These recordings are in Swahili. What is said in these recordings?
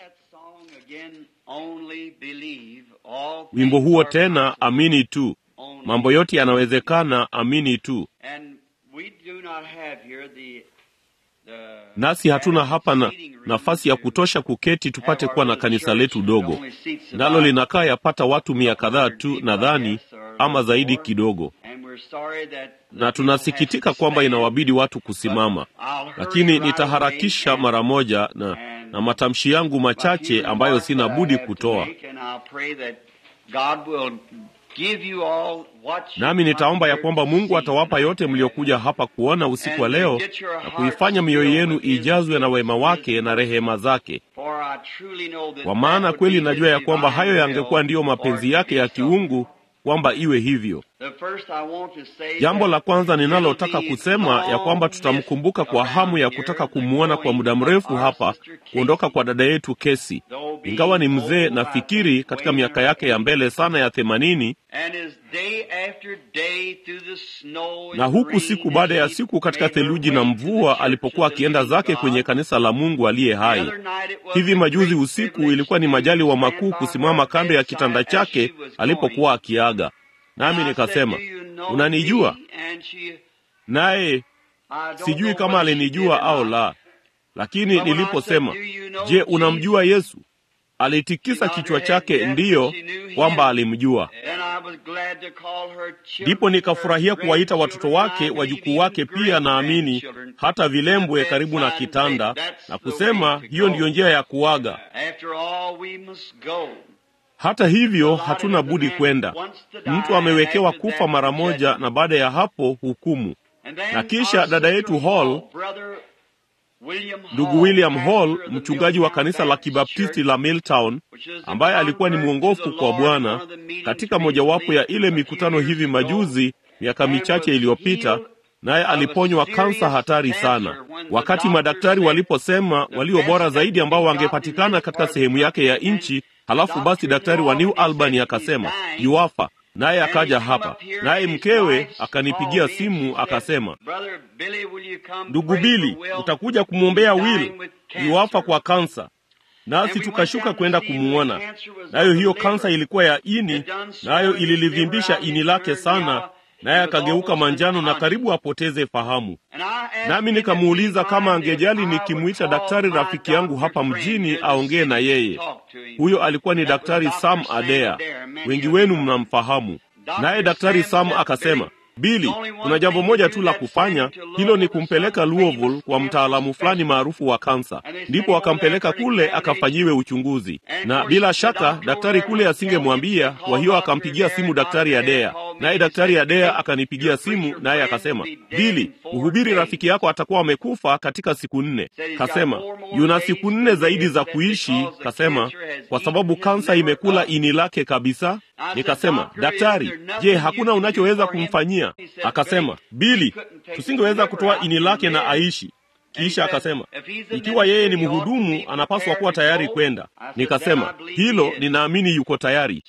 wimbo huo tena, amini tu, mambo yote yanawezekana, amini tu. Nasi hatuna hapa na nafasi ya kutosha kuketi tupate kuwa na kanisa letu dogo, nalo linakaa yapata watu mia kadhaa tu nadhani, ama zaidi kidogo, na tunasikitika kwamba inawabidi watu kusimama, lakini nitaharakisha mara moja na, na matamshi yangu machache ambayo sina budi kutoa nami nitaomba ya kwamba Mungu atawapa yote mliokuja hapa kuona usiku wa leo na kuifanya mioyo yenu ijazwe na wema wake na rehema zake, kwa maana kweli najua ya kwamba hayo yangekuwa ndiyo mapenzi yake ya kiungu kwamba iwe hivyo. Jambo la kwanza ninalotaka kusema ya kwamba tutamkumbuka kwa hamu ya kutaka kumwona kwa muda mrefu hapa, kuondoka kwa dada yetu Kesi. Ingawa ni mzee, nafikiri katika miaka yake ya mbele sana ya themanini, na huku siku baada ya siku katika theluji na mvua, alipokuwa akienda zake kwenye kanisa la Mungu aliye hai. Hivi majuzi usiku, ilikuwa ni majali wa makuu kusimama kando ya kitanda chake alipokuwa akiaga nami nikasema, unanijua? Naye sijui kama alinijua au la, lakini niliposema, je, unamjua Yesu? Alitikisa kichwa chake ndiyo, kwamba alimjua. Ndipo nikafurahia kuwaita watoto wake, wajukuu wake pia, naamini hata vilembwe karibu na kitanda, na kusema hiyo ndiyo njia ya kuaga. Hata hivyo hatuna budi kwenda. Mtu amewekewa kufa mara moja, na baada ya hapo hukumu. Na kisha dada yetu Hall, ndugu William Hall, mchungaji wa kanisa la Kibaptisti la Milltown, ambaye alikuwa ni mwongofu kwa Bwana katika mojawapo ya ile mikutano hivi majuzi, miaka michache iliyopita, naye aliponywa kansa hatari sana. Wakati madaktari waliposema walio bora zaidi ambao wangepatikana katika sehemu yake ya nchi Halafu basi daktari wa New Albany akasema yuafa, naye akaja hapa, naye mkewe akanipigia simu akasema, ndugu Bili, utakuja kumwombea Will, yuafa kwa kansa. Nasi tukashuka kwenda kumwona, nayo hiyo kansa ilikuwa ya ini, nayo ililivimbisha ini lake sana, naye akageuka manjano na karibu apoteze fahamu. Nami nikamuuliza kama angejali nikimwita daktari rafiki yangu hapa mjini aongee na yeye. Huyo alikuwa ni Daktari Sam Adea, wengi wenu mnamfahamu. Naye Daktari Sam akasema, Bili, kuna jambo moja tu la kufanya, hilo ni kumpeleka Louisville kwa mtaalamu fulani maarufu wa kansa. Ndipo akampeleka kule akafanyiwe uchunguzi, na bila shaka daktari kule asingemwambia. Kwa hiyo akampigia simu Daktari Adea, naye Daktari Adea akanipigia simu, naye akasema, Bili, mhubiri rafiki yako atakuwa amekufa katika siku nne. Kasema yuna siku nne zaidi za kuishi, kasema kwa sababu kansa imekula ini lake kabisa. Nikasema, daktari, je, hakuna unachoweza kumfanyia? Akasema, Bili, tusingeweza kutoa ini lake na aishi. Kisha akasema, ikiwa yeye ni mhudumu, anapaswa kuwa tayari kwenda. Nikasema, hilo ninaamini yuko tayari.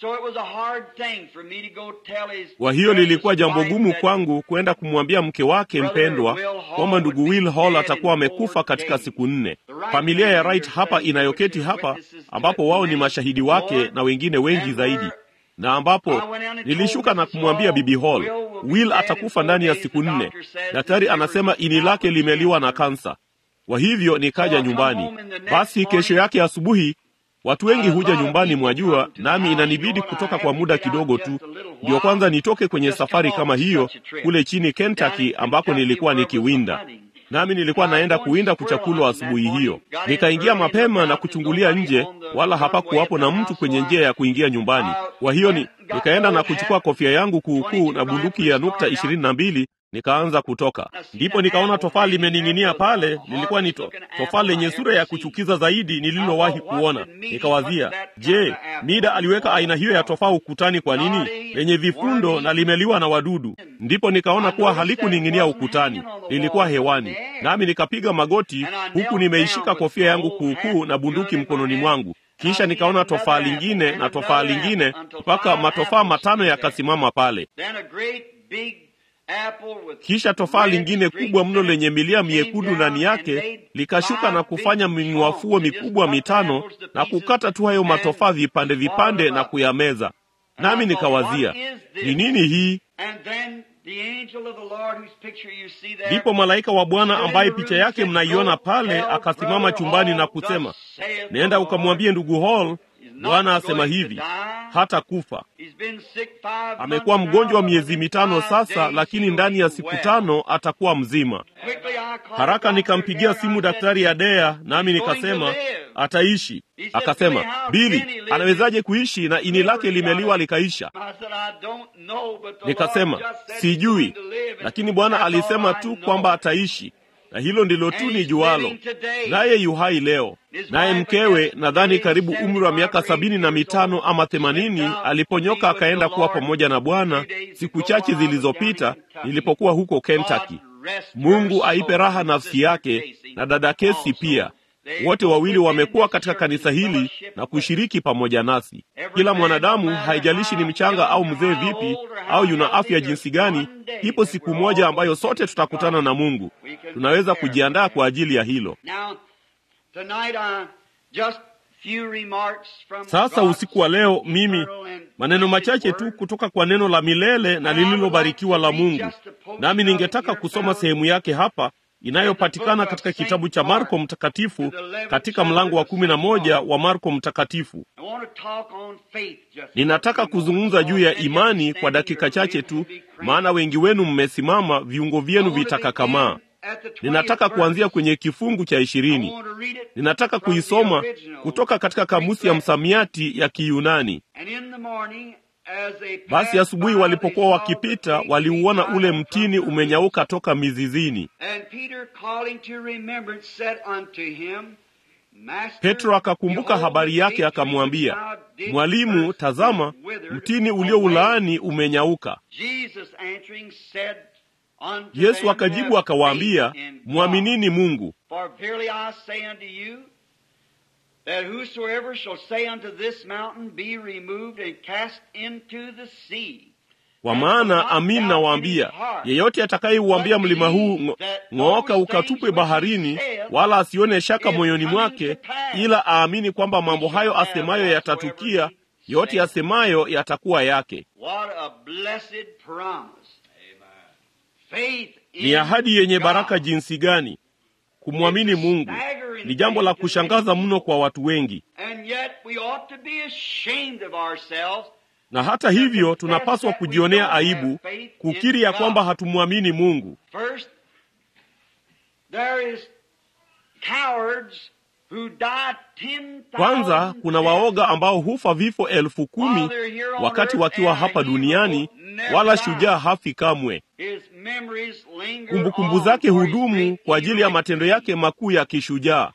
Kwa hiyo lilikuwa jambo gumu kwangu kwenda kumwambia mke wake mpendwa kwamba ndugu Will Hall atakuwa amekufa katika siku nne. Familia ya Wright hapa inayoketi hapa, ambapo wao ni mashahidi wake na wengine wengi zaidi na ambapo nilishuka na kumwambia Bibi Hall, Will atakufa ndani ya siku nne. Daktari anasema ini lake limeliwa na kansa. Kwa hivyo nikaja nyumbani. Basi kesho yake asubuhi, watu wengi huja nyumbani, mwajua, nami inanibidi kutoka kwa muda kidogo tu, ndio kwanza nitoke kwenye safari kama hiyo kule chini Kentucky, ambako nilikuwa nikiwinda nami nilikuwa naenda kuwinda kuchakulwa asubuhi hiyo. Nikaingia mapema na kuchungulia nje, wala hapakuwapo na mtu kwenye njia ya kuingia nyumbani. Kwa hiyo ni nikaenda na kuchukua kofia yangu kuukuu na bunduki ya nukta ishirini na mbili nikaanza kutoka. Ndipo nikaona tofaa limening'inia pale. Lilikuwa ni to, tofaa lenye sura ya kuchukiza zaidi nililowahi kuona. Nikawazia, je, Mida aliweka aina hiyo ya tofaa ukutani kwa nini? Lenye vifundo na limeliwa na wadudu. Ndipo nikaona kuwa halikuning'inia ukutani, lilikuwa hewani. Nami nikapiga magoti huku nimeishika kofia yangu kuukuu na bunduki mkononi mwangu. Kisha nikaona tofaa lingine na tofaa lingine mpaka matofaa matano yakasimama pale. Kisha tofaa lingine kubwa mno lenye milia miekundu ndani yake likashuka na kufanya minywafuo mikubwa mitano na kukata tu hayo matofaa vipande vipande na kuyameza. Nami nikawazia ni nini hii? Ndipo malaika wa Bwana ambaye picha yake mnaiona pale akasimama chumbani na kusema, nenda ukamwambie ndugu Hall, Bwana asema hivi, hata kufa. Amekuwa mgonjwa miezi mitano sasa, lakini ndani ya siku tano atakuwa mzima. Haraka nikampigia simu daktari Adea, nami nikasema ataishi. Akasema, Bili, anawezaje kuishi na ini lake limeliwa likaisha? Nikasema sijui, lakini Bwana alisema tu kwamba ataishi, na hilo ndilo tu ni jualo. Naye yuhai leo. Naye mkewe, nadhani karibu umri wa miaka sabini na mitano ama themanini, aliponyoka akaenda kuwa pamoja na Bwana siku chache zilizopita nilipokuwa huko Kentucky. Mungu aipe raha nafsi yake na dada Kesi pia. Wote wawili wamekuwa katika kanisa hili na kushiriki pamoja nasi. Kila mwanadamu, haijalishi ni mchanga au mzee vipi au yuna afya jinsi gani, ipo siku moja ambayo sote tutakutana na Mungu. Tunaweza kujiandaa kwa ajili ya hilo. Sasa usiku wa leo, mimi maneno machache tu kutoka kwa neno la milele na lililobarikiwa la Mungu, nami ningetaka kusoma sehemu yake hapa inayopatikana katika kitabu cha Marko Mtakatifu katika mlango wa kumi na moja wa Marko Mtakatifu. Ninataka kuzungumza juu ya imani kwa dakika chache tu, maana wengi wenu mmesimama, viungo vyenu vitakakamaa. Ninataka kuanzia kwenye kifungu cha ishirini. Ninataka kuisoma kutoka katika kamusi ya msamiati ya Kiyunani. Basi asubuhi walipokuwa wakipita, waliuona ule mtini umenyauka toka mizizini. Petro akakumbuka habari yake, akamwambia, Mwalimu, tazama, mtini ulioulaani umenyauka. Yesu akajibu akawaambia, mwaminini Mungu. That whosoever shall say unto this mountain, Be removed and cast into the sea. Kwa maana amin nawaambia, yeyote atakayeuambia mlima huu ng'ooka, ukatupwe baharini, wala asione shaka moyoni mwake, ila aamini kwamba mambo hayo asemayo yatatukia, yote asemayo yatakuwa yake. Ni ahadi yenye baraka jinsi gani! Kumwamini Mungu ni jambo la kushangaza mno kwa watu wengi, na hata hivyo tunapaswa kujionea aibu kukiri ya kwamba hatumwamini Mungu. Kwanza kuna waoga ambao hufa vifo elfu kumi wakati wakiwa hapa duniani, wala shujaa hafi kamwe. Kumbukumbu zake hudumu kwa ajili ya matendo yake makuu ya kishujaa.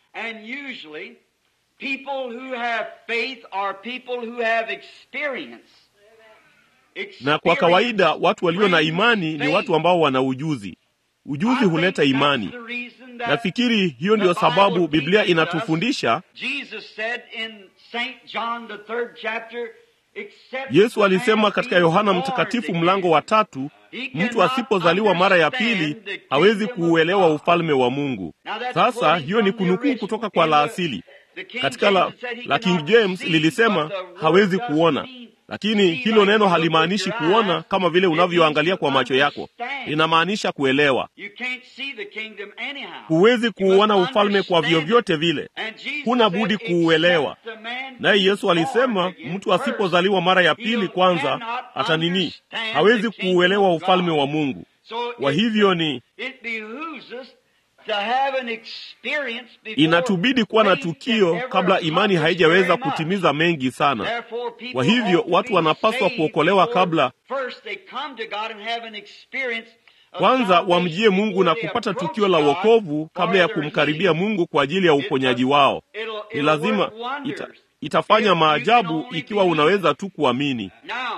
Na kwa kawaida watu walio na imani ni watu ambao wana ujuzi. Ujuzi huleta imani. Nafikiri hiyo ndiyo sababu Biblia inatufundisha. Yesu alisema katika Yohana Mtakatifu mlango wa tatu, mtu asipozaliwa mara ya pili hawezi kuuelewa ufalme wa Mungu. Sasa hiyo ni kunukuu kutoka kwa la asili. Katika la, la King James lilisema hawezi kuona, lakini hilo neno halimaanishi kuona kama vile unavyoangalia kwa macho yako, linamaanisha kuelewa. Huwezi kuuona ufalme kwa vyovyote vile, huna budi kuuelewa. Naye Yesu alisema mtu asipozaliwa mara ya pili kwanza hata nini, hawezi kuuelewa ufalme wa Mungu. Kwa hivyo ni inatubidi kuwa na tukio kabla imani haijaweza kutimiza mengi sana. Kwa hivyo watu wanapaswa kuokolewa kabla kwanza wamjie Mungu na kupata tukio la wokovu kabla ya kumkaribia Mungu kwa ajili ya uponyaji wao. Ni lazima ita, itafanya maajabu ikiwa unaweza tu kuamini.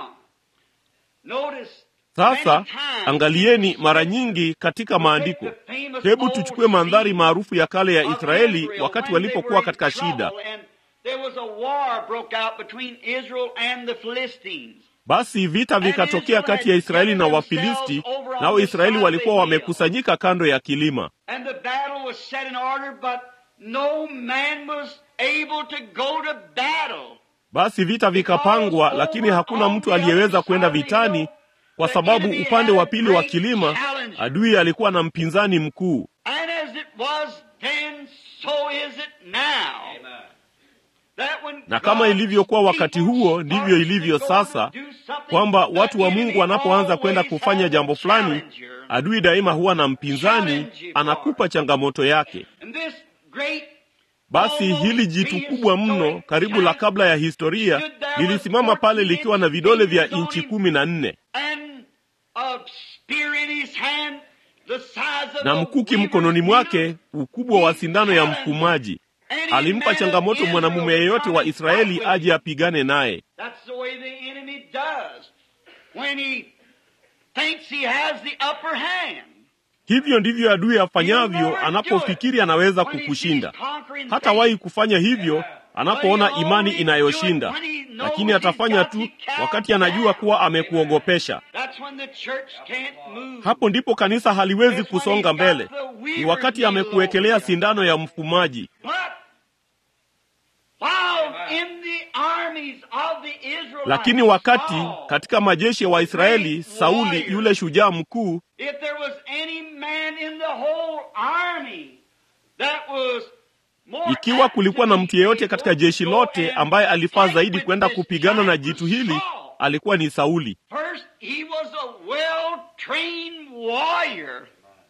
Sasa angalieni, mara nyingi katika maandiko, hebu tuchukue mandhari maarufu ya kale ya Israeli wakati walipokuwa katika shida. Basi vita vikatokea kati ya Israeli na Wafilisti, nao Israeli walikuwa wamekusanyika kando ya kilima. And the battle was set in order, but no man was able to go to battle. Basi vita vikapangwa, lakini hakuna mtu aliyeweza kwenda vitani, kwa sababu upande wa pili wa kilima adui alikuwa na mpinzani mkuu. And as it was then, so is it now. That when Na kama God's ilivyokuwa wakati people huo, ndivyo started ilivyo to go and sasa, do something, kwamba the watu wa enemy Mungu wanapoanza kwenda always kufanya has jambo a fulani, challenger. adui daima huwa na mpinzani, anakupa changamoto yake. And this great Basi hili jitu kubwa mno, karibu la kabla ya historia, lilisimama pale likiwa na vidole vya inchi kumi na nne and a spear in his hand, the size of na a mkuki weaver's mkononi mwake, needle. ukubwa wa sindano ya mfumaji. And he Alimpa made changamoto Israel mwanamume yeyote wa come and Israeli fight aje apigane naye. That's the way the enemy does. When he thinks he has the upper hand. Hivyo ndivyo adui afanyavyo anapofikiri anaweza kukushinda. Hatawahi kufanya hivyo anapoona imani inayoshinda, lakini atafanya tu wakati anajua kuwa amekuogopesha. That's when the church can't move. Hapo ndipo kanisa haliwezi kusonga mbele, ni wakati amekuwekelea sindano ya mfumaji. But while in the armies of the Israelites, Lakini wakati Saul, katika majeshi ya Waisraeli, Sauli yule shujaa mkuu, if there was any man in the whole army that was more ikiwa kulikuwa na mtu yeyote able katika to jeshi go lote and ambaye alifaa fight zaidi with kwenda this kupigana na giant jitu was hili, Saul. alikuwa ni Sauli. First, he was a well-trained warrior.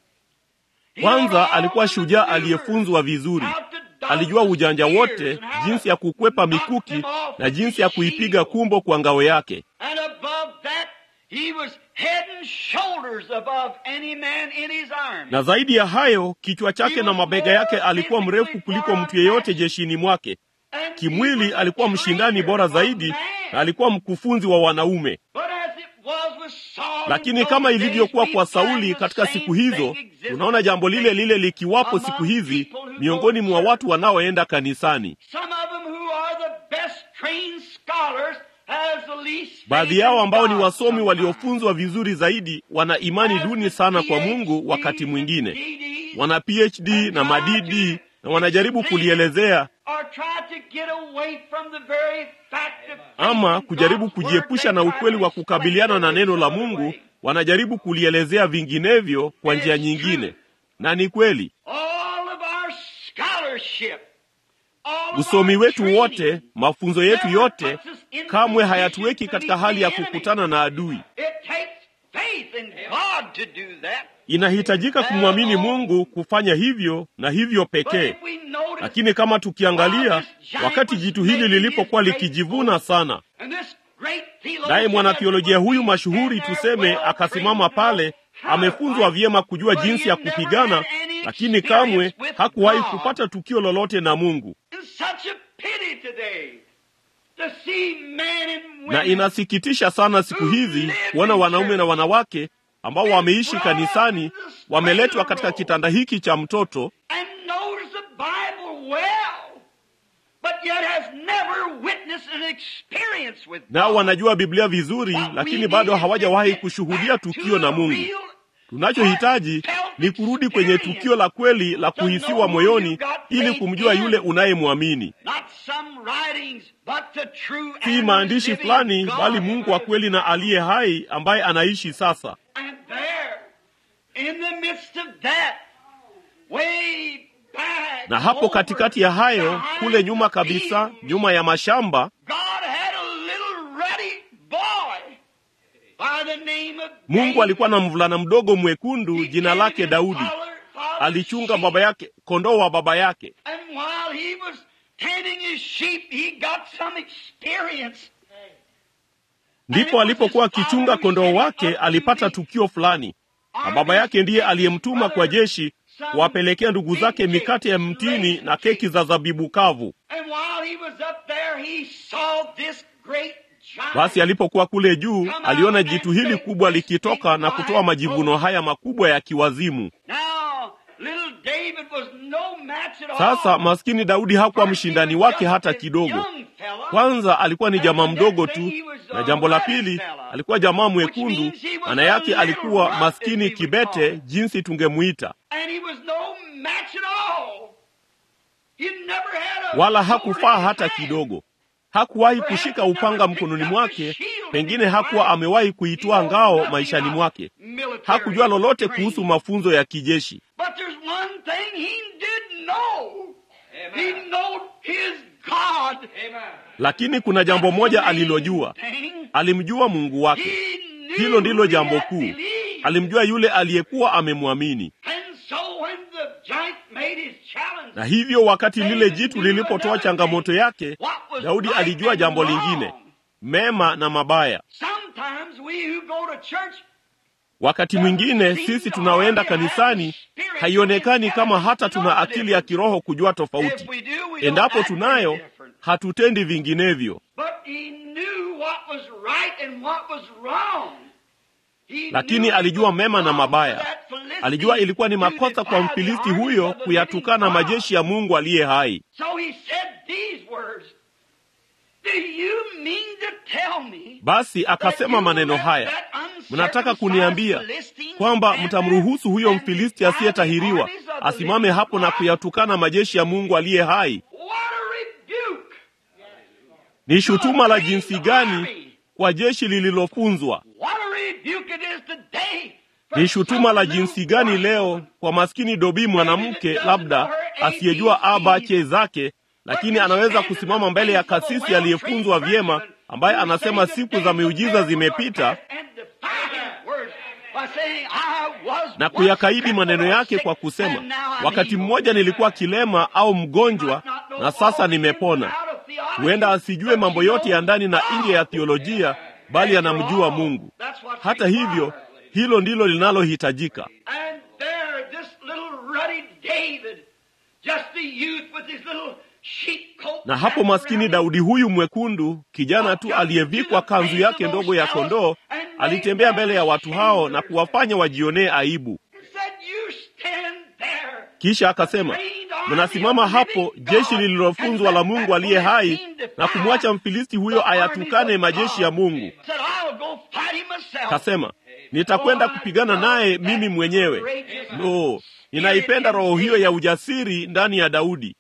He Kwanza knew all alikuwa the shujaa maneuvers, aliyefunzwa vizuri, how to dodge alijua the ujanja spears wote, and how jinsi to ya kukwepa knock mikuki them off na with jinsi ya the kuipiga shield. kumbo kwa ngao yake. And above that, he was head and shoulders above any man in his army. Na zaidi ya hayo, kichwa chake na mabega yake alikuwa mrefu kuliko mtu yeyote jeshini mwake. And he Kimwili was a alikuwa mshindani trainer bora of zaidi man. na alikuwa mkufunzi wa wanaume. But as it was with Saul in Lakini those kama days, ilivyokuwa we kwa find Sauli the katika same siku hizo, thing exists tunaona jambo lile lile likiwapo among siku hizi people who go miongoni to mwa church. watu wanaoenda kanisani. Some of them who are the best trained scholars has the least faith Baadhi yao in ambao ni God wasomi sometimes. waliofunzwa vizuri zaidi wana imani Has duni the sana kwa PhDs Mungu wakati and mwingine. DDs Wana PhD na madidi na wanajaribu kulielezea or try to get away from the very fact of ama faith in kujaribu God's kujiepusha word. na They try ukweli to wa explain kukabiliana it na neno la some other Mungu, way. wanajaribu kulielezea vinginevyo kwa njia It's nyingine. true. Na ni kweli, All of our scholarship, all of usomi our wetu training, wote, mafunzo yetu never yote puts us in kamwe position hayatuweki to katika meet hali ya the enemy. kukutana na adui. It takes faith in God to do that. Inahitajika kumwamini Mungu kufanya hivyo na hivyo But pekee. if we notice, Lakini kama tukiangalia, wakati jitu hili lilipokuwa likijivuna sana, and this great theologian naye mwanatheolojia huyu mashuhuri and tuseme well akasimama pale, amefunzwa vyema kujua jinsi ya kupigana, lakini kamwe hakuwahi kupata tukio lolote na Mungu. It's such a pity today to see men and women Na inasikitisha sana siku hizi kuona wanaume na wanawake ambao wameishi kanisani wameletwa katika kitanda hiki cha mtoto and knows the Bible well, but yet has never witnessed an experience with nao God. wanajua Biblia vizuri, What we lakini need bado is to hawajawahi get kushuhudia back tukio to na the Mungu. real Tunachohitaji ni kurudi kwenye tukio la kweli la kuhisiwa moyoni ili kumjua yule unayemwamini, Not some writings, but the true si and maandishi living fulani, God. bali Mungu wa kweli na aliye hai ambaye anaishi sasa. And there, in the midst of that, way back, Na hapo over katikati ya hayo, behind kule nyuma the kabisa, field, nyuma ya mashamba, God had a little ruddy boy by the name of Mungu David. alikuwa na mvulana mdogo mwekundu, He jina tended lake his Daudi. father- father's Alichunga sheep. baba yake, kondoo wa baba yake. And while he was tending his sheep, he got some experience. Ndipo alipokuwa akichunga kondoo wake, alipata tukio fulani, na baba yake ndiye aliyemtuma kwa jeshi kuwapelekea ndugu zake mikate ya mtini na keki za zabibu kavu. And while he was up there, he saw this great giant. Basi alipokuwa kule juu, aliona jitu hili kubwa likitoka na kutoa majivuno haya makubwa ya kiwazimu. Now, little David was no match at all. Sasa maskini Daudi hakuwa mshindani wake hata kidogo. Kwanza alikuwa ni jamaa mdogo tu, na jambo la pili alikuwa jamaa mwekundu, maana yake alikuwa maskini kibete, jinsi tungemuita, wala hakufaa hata kidogo. Hakuwahi kushika upanga mkononi mwake, pengine hakuwa amewahi kuitwaa ngao maishani mwake. Hakujua lolote kuhusu mafunzo ya kijeshi, lakini kuna jambo moja alilojua. Alimjua Mungu wake. Hilo ndilo jambo kuu. Alimjua yule aliyekuwa amemwamini. Na hivyo wakati lile jitu lilipotoa changamoto yake, Daudi alijua jambo lingine, mema na mabaya. Wakati mwingine sisi tunaoenda kanisani haionekani kama hata tuna akili ya kiroho kujua tofauti. Endapo tunayo, hatutendi vinginevyo. Lakini alijua mema na mabaya. Alijua ilikuwa ni makosa kwa Mfilisti huyo kuyatukana majeshi ya Mungu aliye hai. Basi akasema maneno haya, mnataka kuniambia kwamba mtamruhusu huyo Mfilisti asiyetahiriwa asimame hapo na kuyatukana majeshi ya Mungu aliye hai? Ni shutuma la jinsi gani kwa jeshi lililofunzwa! Ni shutuma la jinsi gani leo kwa maskini dobi mwanamke labda asiyejua abache zake, lakini anaweza kusimama mbele ya kasisi aliyefunzwa vyema, ambaye anasema siku za miujiza zimepita, na kuyakaidi maneno yake kwa kusema, wakati mmoja nilikuwa kilema au mgonjwa na sasa nimepona. Huenda asijue mambo yote ya ndani na nje ya theolojia, bali anamjua Mungu. Hata hivyo hilo ndilo linalohitajika. Na hapo maskini Daudi huyu mwekundu, kijana tu aliyevikwa kanzu yake ndogo ya kondoo, alitembea mbele ya watu hao na kuwafanya wajionee aibu. Kisha akasema, mnasimama hapo, jeshi lililofunzwa la Mungu aliye hai, na kumwacha Mfilisti huyo ayatukane majeshi ya Mungu. Kasema, nitakwenda kupigana naye mimi mwenyewe. No, ninaipenda roho hiyo ya ujasiri ndani ya Daudi.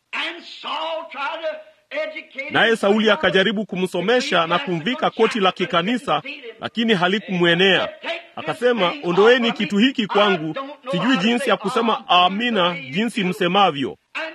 Naye Sauli akajaribu kumsomesha na kumvika koti la kikanisa, lakini halikumwenea. Akasema, ondoeni kitu hiki kwangu, sijui jinsi ya kusema amina jinsi msemavyo,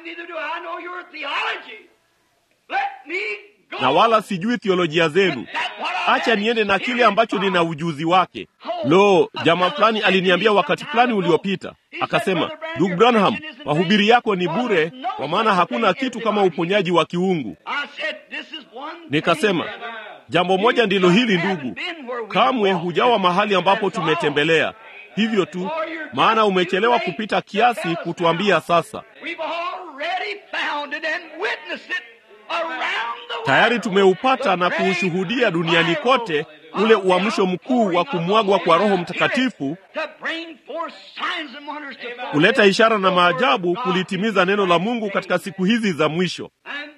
na wala sijui theolojia zenu. Acha niende na kile ambacho nina ujuzi wake. Lo, jamaa fulani aliniambia wakati fulani uliopita, akasema, ndugu Branham, mahubiri yako ni bure, kwa maana hakuna kitu kama uponyaji wa kiungu. Nikasema, jambo moja ndilo hili ndugu, kamwe hujawa mahali ambapo tumetembelea hivyo tu, maana umechelewa kupita kiasi kutuambia sasa. Tayari tumeupata na kuushuhudia duniani kote ule uamsho mkuu wa kumwagwa kwa Roho Mtakatifu kuleta ishara na maajabu kulitimiza neno la Mungu katika siku hizi za mwisho.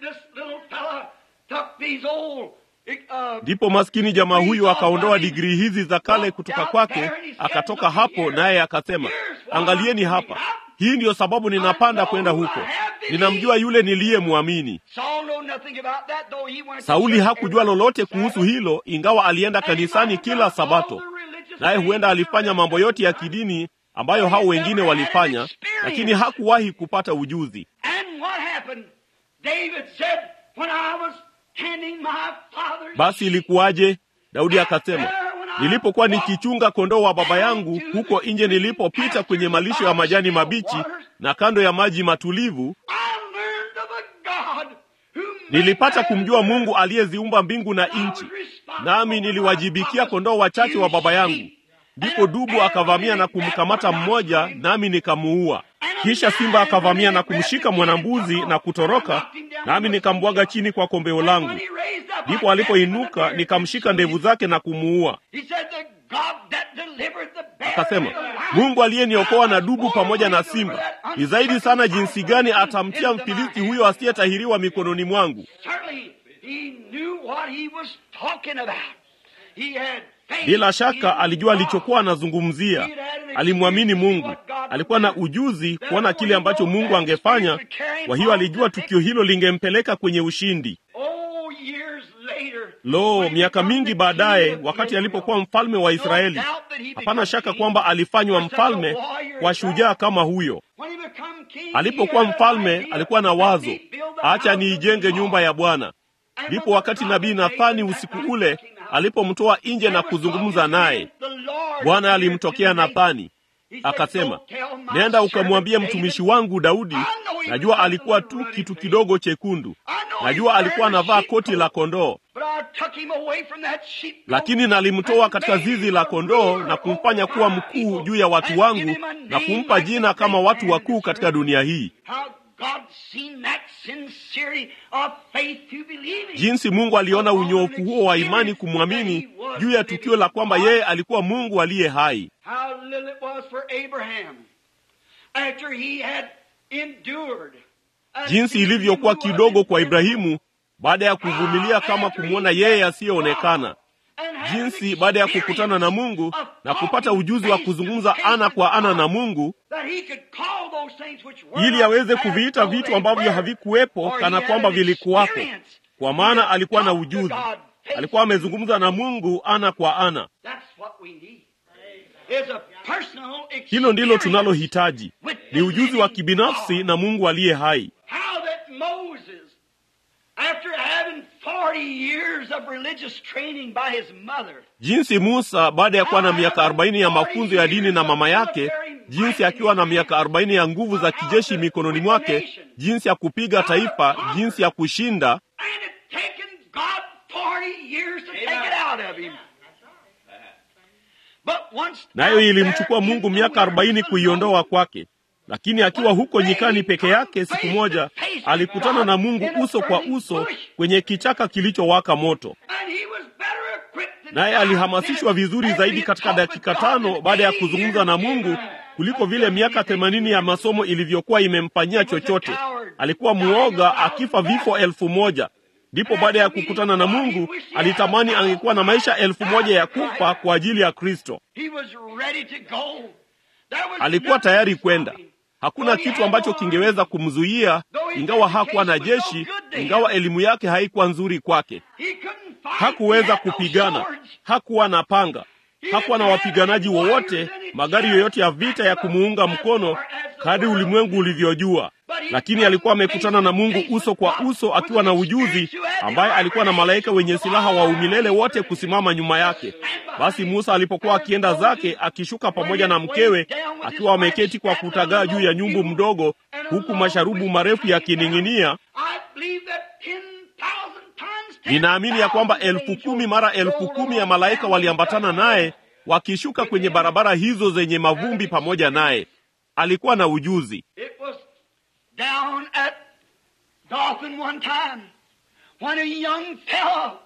Ndipo maskini jamaa huyu akaondoa digrii hizi za kale kutoka kwake, akatoka hapo naye akasema, angalieni hapa, hii ndiyo sababu ninapanda kwenda huko. Ninamjua yule niliyemwamini. Sauli hakujua lolote kuhusu hilo, ingawa alienda kanisani kila Sabato, naye huenda alifanya mambo yote ya kidini ambayo hao wengine walifanya, lakini hakuwahi kupata ujuzi. Basi ilikuwaje? Daudi akasema, nilipokuwa nikichunga kondoo wa baba yangu huko nje, nilipopita kwenye malisho ya majani mabichi na kando ya maji matulivu, nilipata kumjua Mungu aliyeziumba mbingu na nchi, nami niliwajibikia kondoo wachache wa baba yangu. Ndipo dubu akavamia na kumkamata mmoja, nami nikamuua. Kisha simba akavamia na kumshika mwanambuzi na kutoroka, nami nikambwaga chini kwa kombeo langu. Ndipo alipoinuka nikamshika ndevu zake na kumuua. Akasema, Mungu aliyeniokoa na dubu pamoja na simba, ni zaidi sana jinsi gani atamtia Mfilisti huyo asiyetahiriwa mikononi mwangu. He knew what he was talking about. He had faith Bila shaka in alijua God. alichokuwa anazungumzia. Alimwamini Mungu, alikuwa na ujuzi kuona kile ambacho Mungu angefanya. Kwa hiyo alijua tukio hilo lingempeleka kwenye ushindi. Oh, years later, Lo, when he miaka become mingi the baadaye, king of wakati Israel, alipokuwa mfalme wa Israeli, no doubt that he hapana became shaka king kwamba alifanywa for such a mfalme warrior kwa as shujaa that. kama huyo. When he become king, Alipokuwa he had an mfalme, idea, alikuwa na let wazo, me build the acha house of niijenge the nyumba Lord. ya Bwana. And Ndipo when wakati the nabii prophet Nathani Nathan usiku that ule night came out, alipomtoa nje na there was kuzungumza talking to naye, him, the Lord Bwana appeared alimtokea to Nathan. Nathani He said, akasema, "Go tell my nenda ukamwambie servant mtumishi David, wangu Daudi, I know he najua was alikuwa just a tu ruddy kitu face. kidogo chekundu, I know najua he's alikuwa wearing a anavaa sheep koti la coat, kondoo, but I took him away from that sheep coat lakini nalimtoa and katika made zizi him la a kondoo ruler na kumfanya over kuwa my mkuu people juu ya watu and give wangu him a na name kumpa like the jina kama great watu man wakuu katika deserved. dunia hii. How God seen that sincerity of faith to believe him. Jinsi Mungu aliona unyoofu huo wa imani kumwamini juu ya tukio la kwamba yeye alikuwa Mungu aliye hai. How little it was for Abraham after he had endured. and jinsi seen ilivyokuwa him who was kidogo kwa invisible. Ibrahimu baada ya kuvumilia kama kumwona yeye asiyeonekana, And had jinsi an baada ya kukutana na Mungu experience na of kupata talking ujuzi wa face kuzungumza to face ana with kwa ana God, na Mungu, that he could call those things which were ili not aweze as kuviita though vitu they ambavyo were. havikuwepo For kana he had kwamba an vilikuwako, experience. kwa He maana had alikuwa na talked to ujuzi, God face alikuwa to face. amezungumza na Mungu ana kwa ana. That's what we need. Is a personal Hilo ndilo experience tunalohitaji, with ni the ujuzi wa living kibinafsi God. na Mungu aliye hai. How that Moses, after having 40 years of religious training by his mother, jinsi Musa baada ya kuwa na miaka arobaini ya mafunzo ya dini na mama yake, jinsi akiwa na miaka arobaini ya nguvu za kijeshi mikononi mwake, jinsi ya kupiga taifa, jinsi ya kushinda, and it taken God 40 years to take it out of him. But once nayo out ilimchukua there in Mungu the miaka arobaini wilderness kuiondoa alone, kwake. Lakini akiwa huko nyikani peke yake, siku moja alikutana na Mungu uso kwa uso kwenye kichaka kilichowaka moto, and he was better equipped than naye five alihamasishwa minutes vizuri after zaidi he katika talked with dakika God tano than baada ya 80 kuzungumza na years Mungu ago. kuliko vile miaka themanini ya masomo ilivyokuwa imemfanyia chochote. Alikuwa muoga akifa vifo elfu moja. Ndipo baada ya kukutana na Mungu alitamani angekuwa na maisha elfu moja ya kufa kwa ajili ya Kristo. He was ready to go. There was Alikuwa nothing tayari to kwenda. stop him. Hakuna kitu ambacho kingeweza kumzuia, ingawa hakuwa na jeshi, ingawa elimu yake haikuwa nzuri kwake. He couldn't fight. Hakuweza He had no kupigana, swords. hakuwa na panga, hakuwa na wapiganaji wowote, magari yoyote ya vita ya kumuunga mkono kadri ulimwengu ulivyojua. Lakini alikuwa amekutana na Mungu uso kwa uso, akiwa na ujuzi, ambaye alikuwa na malaika wenye silaha wa umilele wote kusimama nyuma yake. Basi Musa alipokuwa akienda zake, akishuka pamoja na mkewe, akiwa ameketi kwa kutagaa juu ya nyumbu mdogo, huku masharubu marefu yakining'inia, I believe that 10,000 times Ninaamini ya kwamba 10,000 elfu kumi mara elfu kumi ya malaika waliambatana naye wakishuka kwenye barabara hizo zenye mavumbi pamoja naye. Alikuwa na ujuzi. It was down at Dothan one time when a young fellow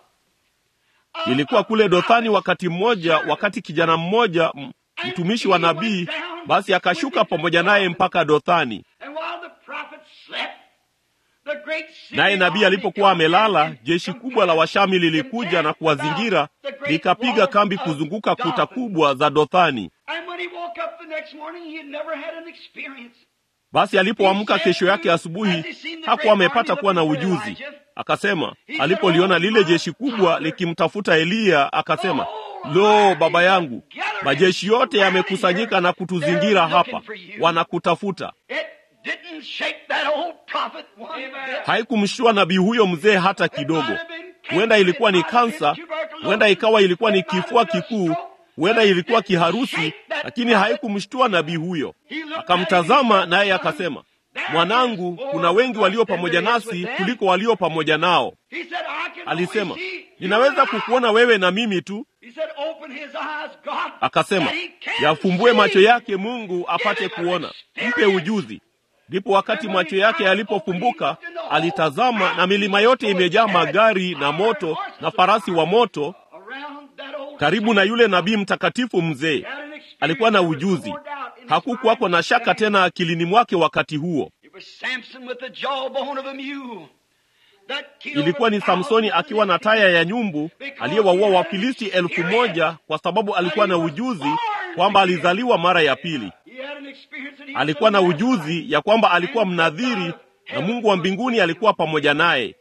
a- Ilikuwa kule Dothani wakati mmoja, wakati kijana mmoja m- mtumishi wa nabii basi akashuka pamoja naye mpaka Dothani. And while the prophet slept, the great Naye nabii alipokuwa amelala, jeshi kubwa la Washami lilikuja na kuwazingira, likapiga kambi kuzunguka kuta kubwa za Dothani. And when he woke up the next morning, he had never had an experience. Basi alipoamka kesho yake asubuhi, hakuwa amepata kuwa na ujuzi. Akasema alipoliona lile jeshi kubwa likimtafuta Eliya, akasema, lo, baba yangu, majeshi yote yamekusanyika na kutuzingira hapa, wanakutafuta. It didn't shake that old prophet one bit. Haikumshtua nabii huyo mzee hata kidogo. Huenda ilikuwa ni kansa, huenda ikawa ilikuwa ni kifua kikuu, huenda ilikuwa kiharusi, lakini haikumshtua nabii huyo. Akamtazama naye akasema, mwanangu, kuna wengi walio pamoja nasi kuliko walio pamoja nao. He said, I can Alisema, only see you ninaweza and I." kukuona wewe na mimi tu. He said, open his eyes, God, Akasema, that he can yafumbue see. macho yake Mungu apate kuona, mpe ujuzi. Ndipo wakati macho yake yalipofumbuka, alitazama na milima yote imejaa magari na moto na farasi wa moto Around that old karibu na yule nabii mtakatifu mzee. He had an experience Alikuwa na that was ujuzi, poured out in his hakukuwako mind. na shaka tena akilini mwake wakati huo. It was Samson with the jawbone of a mule. ilikuwa ni Samsoni akiwa na taya ya nyumbu aliyewaua Wafilisti elfu moja kwa sababu alikuwa na ujuzi kwamba alizaliwa mara ya pili. Alikuwa na ujuzi ya kwamba alikuwa mnadhiri na Mungu wa mbinguni alikuwa pamoja naye.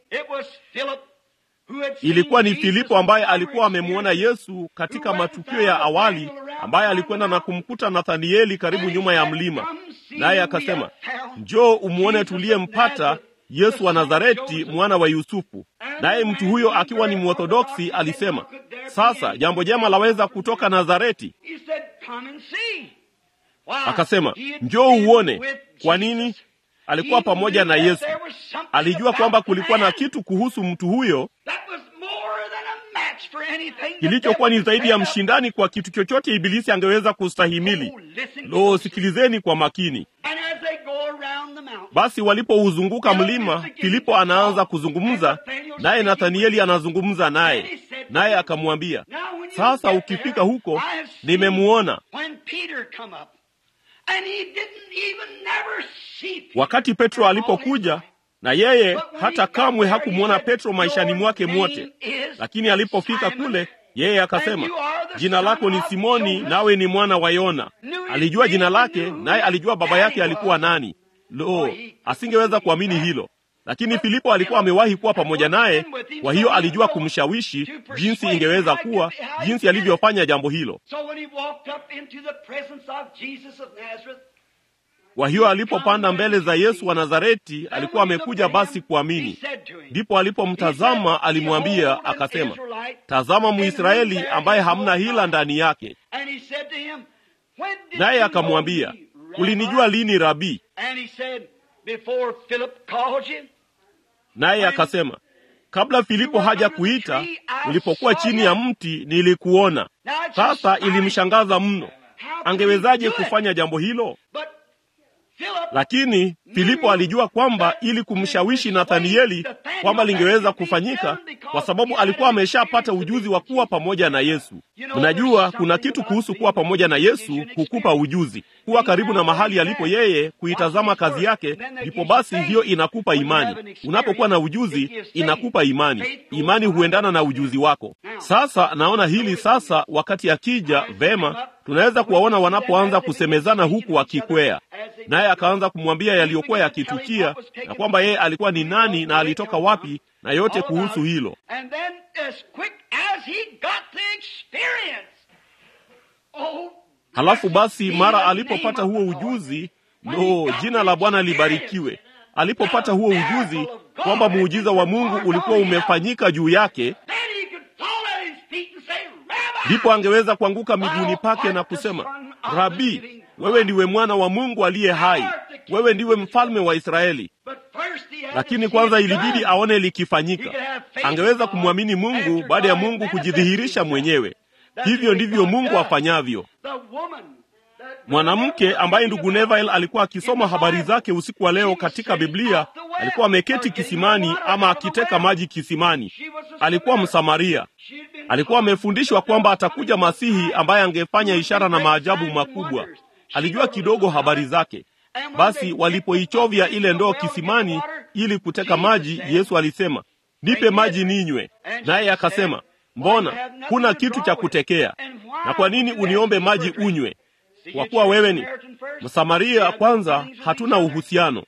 Ilikuwa ni Filipo ambaye alikuwa amemwona Yesu katika matukio ya awali, ambaye alikwenda na kumkuta Nathanieli karibu nyuma ya mlima, naye akasema, njoo umwone tuliyempata Yesu wa Nazareti, mwana wa Yusufu. Naye mtu huyo akiwa ni Mworthodoksi alisema, sasa jambo jema laweza kutoka Nazareti? Akasema, njoo uone. Kwa nini? Alikuwa pamoja na Yesu. Alijua kwamba kulikuwa na kitu kuhusu mtu huyo kilichokuwa ni zaidi ya mshindani kwa kitu chochote ibilisi angeweza kustahimili. Lo, sikilizeni kwa makini. Basi walipouzunguka mlima, Filipo anaanza kuzungumza naye, Nathanieli anazungumza naye, naye akamwambia, sasa ukifika huko, nimemuona. Wakati Petro alipokuja na yeye hata kamwe hakumwona Petro maishani mwake mwote, lakini alipofika kule, yeye akasema, jina lako ni Simoni, nawe ni mwana wa Yona. Alijua jina lake, naye alijua baba yake alikuwa nani. Lo, asingeweza kuamini hilo, lakini Filipo alikuwa amewahi kuwa pamoja naye, kwa hiyo alijua kumshawishi jinsi ingeweza kuwa, jinsi alivyofanya jambo hilo. Kwa hiyo alipopanda mbele za Yesu wa Nazareti, alikuwa amekuja basi kuamini. Ndipo alipomtazama alimwambia, akasema, tazama Mwisraeli ambaye hamna hila ndani yake. Naye akamwambia, ulinijua lini Rabii? Naye akasema, kabla Filipo haja kuita, ulipokuwa chini ya mti nilikuona. Sasa ilimshangaza mno, angewezaje kufanya jambo hilo? Lakini Filipo alijua kwamba ili kumshawishi Nathanieli kwamba lingeweza kufanyika, kwa sababu alikuwa ameshapata ujuzi wa kuwa pamoja na Yesu. Mnajua, kuna kitu kuhusu kuwa pamoja na Yesu hukupa ujuzi, kuwa karibu na mahali alipo yeye, kuitazama kazi yake, ndipo basi hiyo inakupa imani. Unapokuwa na ujuzi, inakupa imani. Imani huendana na ujuzi wako. Sasa naona hili sasa, wakati akija vema tunaweza kuwaona wanapoanza kusemezana huku wakikwea, naye akaanza kumwambia yaliyokuwa yakitukia na kwamba yeye alikuwa ni nani na alitoka wapi na yote kuhusu hilo. Halafu basi mara alipopata huo ujuzi, lo, jina la Bwana libarikiwe. Alipopata huo ujuzi kwamba muujiza wa Mungu ulikuwa umefanyika juu yake, ndipo angeweza kuanguka miguuni pake na kusema, Rabi, wewe ndiwe mwana wa Mungu aliye hai, wewe ndiwe mfalme wa Israeli. Lakini kwanza ilibidi aone likifanyika. Angeweza kumwamini Mungu baada ya Mungu kujidhihirisha mwenyewe. Hivyo ndivyo Mungu afanyavyo. Mwanamke ambaye ndugu Neville alikuwa akisoma habari zake usiku wa leo katika Biblia, alikuwa ameketi kisimani ama akiteka maji kisimani. Alikuwa Msamaria. Alikuwa amefundishwa kwamba atakuja Masihi ambaye angefanya ishara na maajabu makubwa. Alijua kidogo habari zake. Basi walipoichovya ile ndoo kisimani ili kuteka maji, Yesu alisema, nipe maji ninywe. Naye akasema, mbona huna kitu cha kutekea, na kwa nini uniombe maji unywe? Kwa kuwa wewe ni Msamaria. Kwanza hatuna uhusiano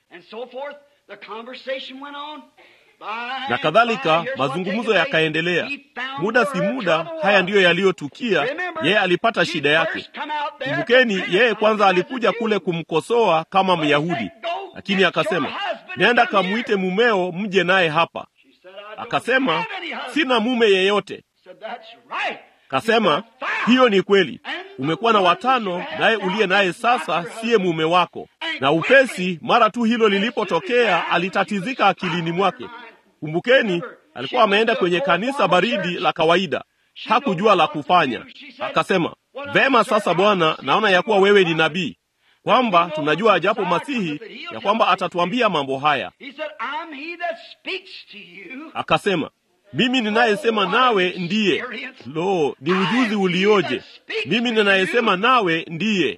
na kadhalika. Mazungumzo yakaendelea. Muda si muda, haya ndiyo yaliyotukia. Yeye alipata shida yake. Kumbukeni, yeye kwanza alikuja kule kumkosoa kama Myahudi, lakini akasema, nenda kamwite mumeo mje naye hapa. Akasema, sina mume yeyote. Kasema, hiyo ni kweli, umekuwa na watano, naye uliye naye sasa siye mume wako. Na upesi, mara tu hilo lilipotokea, alitatizika akilini mwake. Kumbukeni, alikuwa ameenda kwenye kanisa baridi la kawaida, hakujua la kufanya. Akasema, vema, sasa Bwana, naona ya kuwa wewe ni nabii, kwamba tunajua ajapo Masihi ya kwamba atatuambia mambo haya. Akasema, mimi ninayesema nawe ndiye. Lo, ni ujuzi ulioje! Mimi ninayesema nawe ndiye.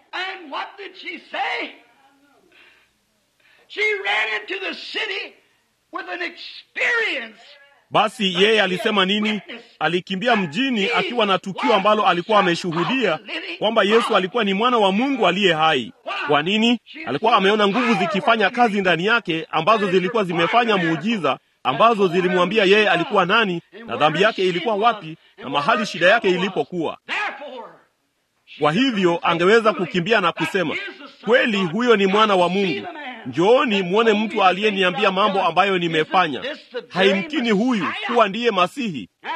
with an experience. Basi yeye alisema nini? Alikimbia mjini akiwa na tukio ambalo alikuwa ameshuhudia kwamba Yesu alikuwa ni mwana wa Mungu aliye hai. Kwa nini? Alikuwa ameona nguvu zikifanya kazi ndani yake ambazo zilikuwa zimefanya muujiza, ambazo zilimwambia yeye alikuwa nani na dhambi yake ilikuwa wapi na mahali shida yake ilipokuwa. Therefore, Kwa hivyo angeweza kukimbia na kusema, kweli huyo ni mwana wa Mungu. Njooni mwone mtu aliyeniambia mambo ambayo nimefanya. Haimkini huyu kuwa ndiye Masihi. now,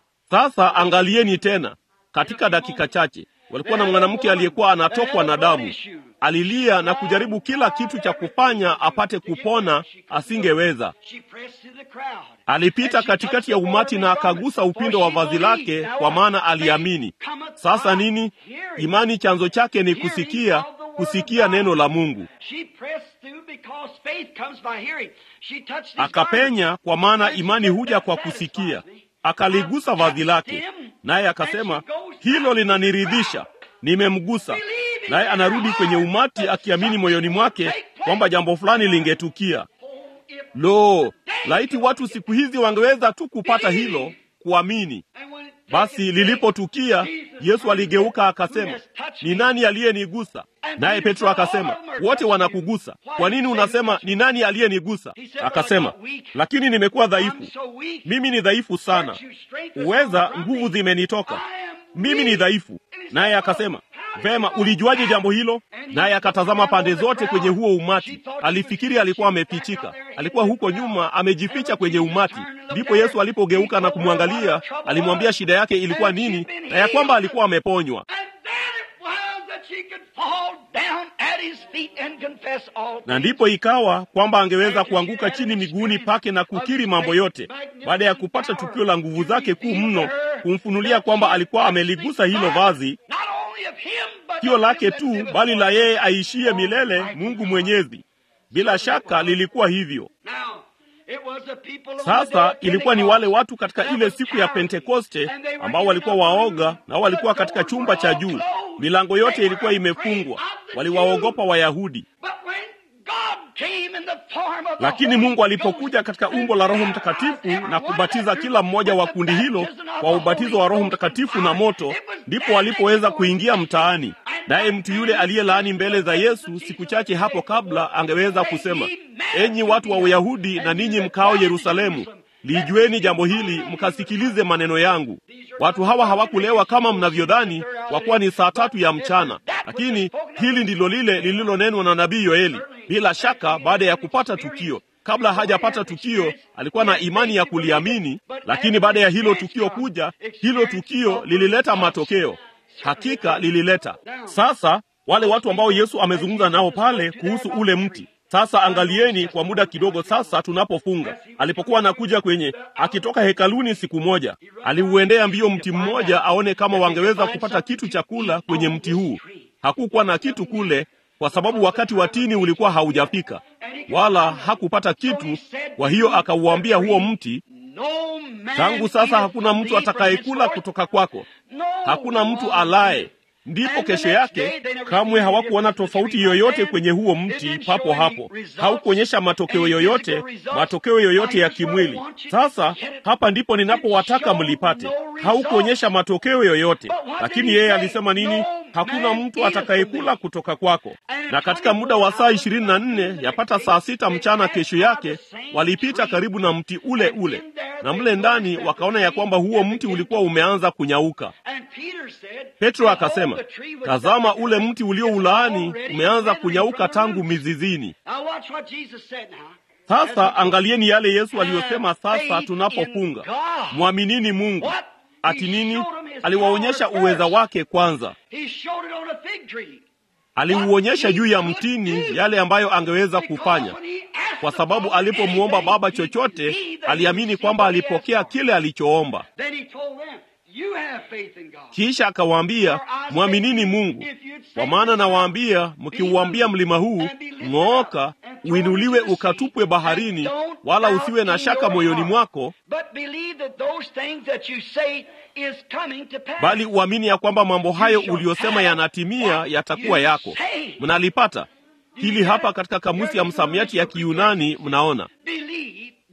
Sasa angalieni tena, katika dakika chache walikuwa na mwanamke aliyekuwa anatokwa na damu. Alilia na kujaribu kila kitu cha kufanya apate kupona, asingeweza. she pressed through the crowd. Alipita katikati ya umati na akagusa upindo wa vazi lake, kwa maana aliamini. Sasa nini? Imani chanzo chake ni kusikia, kusikia neno la Mungu. She pressed through because faith comes by hearing. She touched his Akapenya, kwa maana imani huja kwa kusikia. Akaligusa vazi lake, naye akasema, hilo linaniridhisha, nimemgusa. Naye anarudi kwenye umati akiamini moyoni mwake kwamba jambo fulani lingetukia. garment. If- Lo, laiti watu siku hizi wangeweza tu kupata hilo, kuamini. and when it Basi taketh lilipotukia, Yesu aligeuka akasema, ni nani aliyenigusa? Naye Petro akasema, wote wanakugusa. Kwa nini unasema ni nani aliyenigusa? Akasema, lakini nimekuwa dhaifu, I'm so weak. mimi ni dhaifu sana, uweza nguvu zimenitoka, mimi ni dhaifu. Naye akasema, vema, ulijuaje jambo hilo? Naye akatazama pande zote kwenye huo umati, alifikiri alikuwa amepichika, alikuwa huko nyuma amejificha kwenye umati. Ndipo Yesu alipogeuka na kumwangalia, alimwambia shida yake ilikuwa nini na ya kwamba alikuwa ameponywa. And then it was that she could fall down at his feet and confess all Na ndipo ikawa kwamba angeweza kuanguka chini miguuni pake na kukiri mambo yote, baada ya kupata tukio la nguvu zake kuu mno, kumfunulia kwamba alikuwa ameligusa hilo vazi, Not only of him, but sio of lake him that tu, liveth bali la forever. yeye aishiye milele, Mungu Mwenyezi. Bila shaka lilikuwa hivyo. Now, it was the people on the day Sasa of ilikuwa ni Pentecost. wale watu katika ile siku ya Pentekoste ambao walikuwa waoga, nao walikuwa katika chumba cha juu, milango yote ilikuwa imefungwa, waliwaogopa Wayahudi. But when God came in the form of the Lakini Holy Mungu alipokuja Ghost katika and umbo la Roho baptized Mtakatifu every na one kubatiza of them kila mmoja wa with the kundi hilo baptism of kwa the ubatizo Holy wa Roho Ghost Mtakatifu and na fire, moto, it was ndipo then walipoweza they could kuingia go mtaani. and Naye that mtu man yule aliyelaani mbele za Yesu Jesus siku chache hapo said, kabla angeweza "Hey, kusema, ye men enyi watu wa Uyahudi na ninyi mkao Yerusalemu, lijueni jambo hili, mkasikilize maneno yangu. Watu hawa hawakulewa kama mnavyodhani, kwa kuwa ni saa tatu ya mchana, lakini hili ndilo lile lililonenwa na nabii Yoeli. Bila shaka, baada ya kupata tukio kabla hajapata tukio alikuwa na imani ya kuliamini, lakini baada ya hilo tukio kuja, hilo tukio lilileta matokeo. Hakika lilileta. Sasa wale watu ambao Yesu amezungumza nao pale kuhusu ule mti sasa angalieni kwa muda kidogo sasa, tunapofunga. Alipokuwa anakuja kwenye akitoka hekaluni siku moja, aliuendea mbio mti mmoja aone kama wangeweza kupata kitu cha kula kwenye mti huu. Hakukuwa na kitu kule, kwa sababu wakati wa tini ulikuwa haujafika, wala hakupata kitu. Kwa hiyo akauambia huo mti, No man tangu sasa eateth hakuna from mtu thee from atakayekula henceforth. kutoka kwako, No hakuna mtu one alaye. Ndipo kesho yake kamwe hawakuona tofauti yoyote kwenye huo mti papo hapo, haukuonyesha matokeo yoyote, matokeo yoyote ya kimwili. Sasa hapa ndipo ninapowataka mlipate, haukuonyesha matokeo yoyote, lakini yeye alisema nini? Hakuna mtu atakayekula kutoka kwako. Na katika muda wa saa ishirini na nne yapata saa sita mchana kesho yake, walipita karibu na mti ule ule, na mle ndani wakaona ya kwamba huo mti ulikuwa umeanza kunyauka. And Peter said, Petro "Behold, akasema, the tree was tazama, done ule mti ulioulaani already umeanza withering kunyauka from the tangu roots." mizizini. Now watch what Jesus said now. Sasa angalieni yale Yesu aliyosema. Sasa tunapofunga, mwaminini Mungu. Ati nini? Aliwaonyesha uweza wake kwanza, He showed it on a fig tree. aliuonyesha juu ya mtini yale ambayo angeweza kufanya, kwa sababu alipomwomba Baba chochote aliamini kwamba alipokea kile alichoomba. Then he told them, you have faith in God. Kisha akawaambia, mwaminini Mungu, kwa maana nawaambia, mkiuambia mlima huu ng'ooka, uinuliwe ukatupwe baharini, wala usiwe na shaka moyoni mwako, But believe that those things that you say is coming to pass. bali uamini ya kwamba mambo hayo uliyosema yanatimia, yatakuwa yako. Mnalipata hili hapa katika kamusi ya msamiati ya Kiyunani, mnaona Believe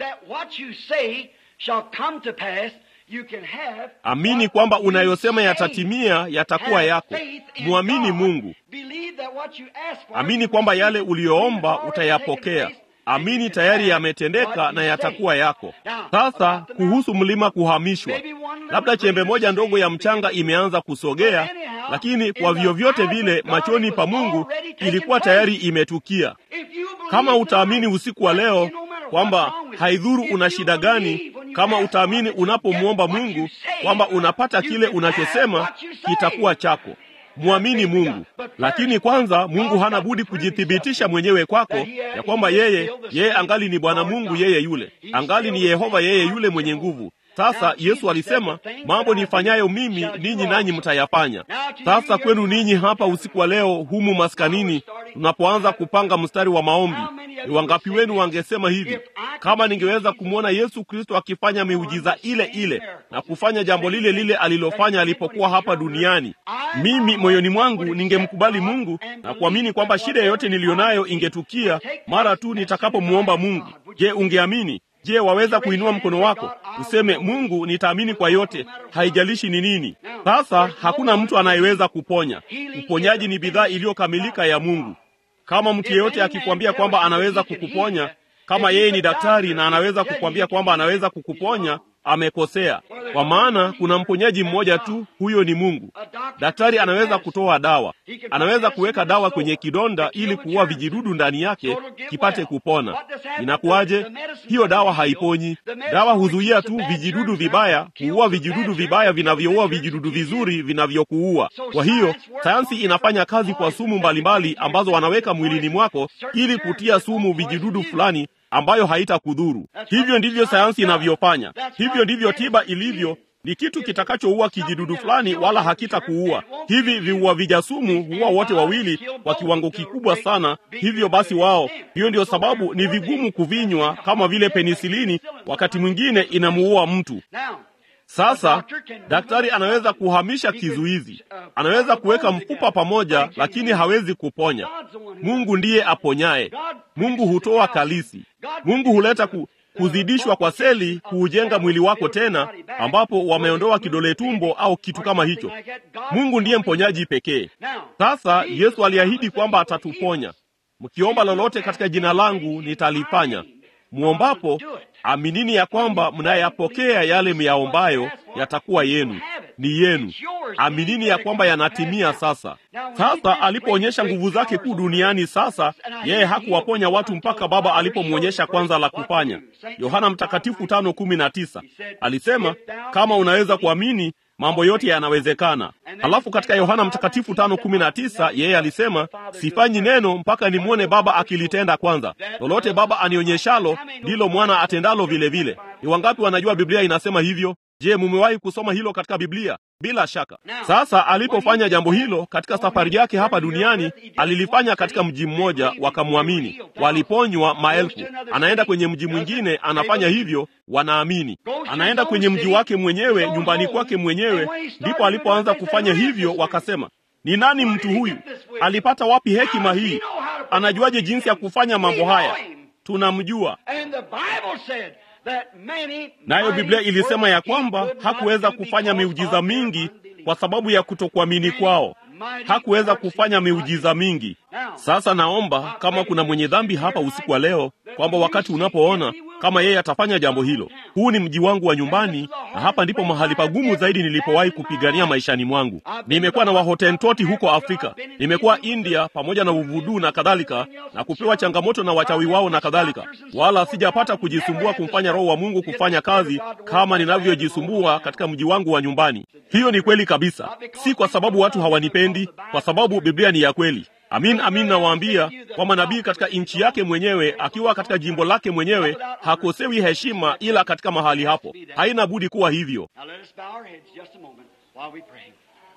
that what you say shall come to pass, you can have amini what kwamba you unayosema say. yatatimia yatakuwa Have yako faith in mwamini God. mungu Believe that what you ask for, amini you kwamba receive. yale uliyoomba It's already utayapokea taken place, and amini you can tayari have yametendeka what na you yatakuwa say. yako Now, sasa about the kuhusu mlima kuhamishwa Maybe one little labda chembe grain of moja ndogo ya sand mchanga begins to imeanza kusogea But anyhow, lakini kwa in the vyovyote eyes of vile God, machoni it pa was mungu already taken ilikuwa place. tayari imetukia If you believe kama utaamini tonight, usiku wa that leo no matter kwamba what's wrong with you, haidhuru if una you shida believe gani when you kama ask utaamini God that you unapomwomba get what mungu you say, kwamba unapata you kile can unachosema have what you say. kitakuwa chako mwamini mungu lakini kwanza mungu hana budi kujithibitisha mwenyewe kwako ya kwamba yeye yeye angali ni bwana mungu yeye yule angali ni yehova yeye yule mwenye nguvu sasa yesu alisema mambo nifanyayo mimi ninyi nanyi mtayafanya sasa kwenu ninyi hapa usiku wa leo humu maskanini tunapoanza kupanga mstari wa maombi ni wangapi wenu wangesema hivi kama ningeweza kumwona yesu kristo akifanya miujiza ile ile na kufanya jambo lile lile alilofanya alipokuwa hapa duniani mimi moyoni mwangu ningemkubali mungu na kuamini kwamba shida yoyote niliyonayo ingetukia mara tu nitakapomwomba mungu je ungeamini je waweza kuinua mkono wako useme mungu nitaamini kwa yote haijalishi ni nini sasa hakuna mtu anayeweza kuponya uponyaji ni bidhaa iliyokamilika ya mungu kama mtu yeyote akikwambia kwamba anaweza kukuponya kama yeye ni daktari na anaweza kukwambia kwamba anaweza kukuponya amekosea kwa maana kuna mponyaji mmoja tu huyo ni mungu daktari anaweza kutoa dawa anaweza kuweka dawa kwenye kidonda ili kuua vijidudu ndani yake kipate kupona inakuwaje hiyo dawa haiponyi dawa huzuia tu vijidudu vibaya huua vijidudu vibaya vinavyoua vijidudu vizuri vinavyokuua kwa hiyo sayansi inafanya kazi kwa sumu mbalimbali ambazo wanaweka mwilini mwako ili kutia sumu vijidudu fulani ambayo haitakudhuru hivyo ndivyo sayansi inavyofanya hivyo ndivyo tiba ilivyo ni kitu kitakachoua kijidudu fulani wala hakitakuua hivi viua vijasumu huua wote wawili kwa kiwango kikubwa sana hivyo basi wao hiyo ndio sababu ni vigumu kuvinywa kama vile penisilini wakati mwingine inamuua mtu Now, sasa daktari anaweza kuhamisha kizuizi anaweza kuweka mfupa pamoja lakini hawezi kuponya mungu ndiye aponyaye mungu hutoa kalisi mungu huleta ku, kuzidishwa kwa seli kuujenga mwili wako tena ambapo wameondoa kidole tumbo au kitu kama hicho mungu ndiye mponyaji pekee sasa yesu aliahidi kwamba atatuponya mkiomba lolote katika jina langu nitalifanya mwombapo aminini ya kwamba mnayapokea yale myaombayo yatakuwa yenu ni yenu aminini ya kwamba yanatimia sasa sasa alipoonyesha nguvu zake kuu duniani sasa yeye hakuwaponya watu mpaka baba alipomwonyesha kwanza la kufanya yohana mtakatifu tano kumi na tisa alisema kama unaweza kuamini mambo yote yanawezekana halafu katika yohana mtakatifu tano kumi na tisa yeye alisema sifanyi neno mpaka nimwone baba akilitenda kwanza lolote baba anionyeshalo ndilo mwana atendalo vile vile ni wangapi wanajua biblia inasema hivyo je mumewahi kusoma hilo katika biblia bila shaka sasa alipofanya jambo hilo katika safari yake hapa duniani alilifanya katika mji mmoja wakamwamini waliponywa maelfu anaenda kwenye mji mwingine anafanya hivyo wanaamini anaenda kwenye mji wake mwenyewe nyumbani kwake mwenyewe ndipo alipoanza kufanya hivyo wakasema ni nani mtu huyu alipata wapi hekima hii anajuaje jinsi ya kufanya mambo haya tunamjua And the Bible said that many nayo biblia mighty ilisema ya works he kwamba could not hakuweza do kufanya because miujiza of their mingi unbelief. kwa sababu ya kutokuamini kwao hakuweza kufanya miujiza mingi sasa naomba kama kuna mwenye dhambi hapa usiku wa leo kwamba wakati unapoona kama yeye atafanya jambo hilo huu ni mji wangu wa nyumbani na hapa ndipo mahali pagumu zaidi nilipowahi kupigania maishani mwangu nimekuwa na wahotentoti huko afrika nimekuwa india pamoja na uvuduu na kadhalika na kupewa changamoto na wachawi wao na kadhalika wala sijapata kujisumbua kumfanya roho wa mungu kufanya kazi kama ninavyojisumbua katika mji wangu wa nyumbani hiyo ni kweli kabisa si kwa sababu watu hawanipendi kwa sababu biblia ni ya kweli amin amin nawaambia kwamba nabii katika nchi yake mwenyewe akiwa katika jimbo lake mwenyewe hakosewi heshima ila katika mahali hapo haina budi kuwa hivyo Now let us bow our heads just a moment while we pray.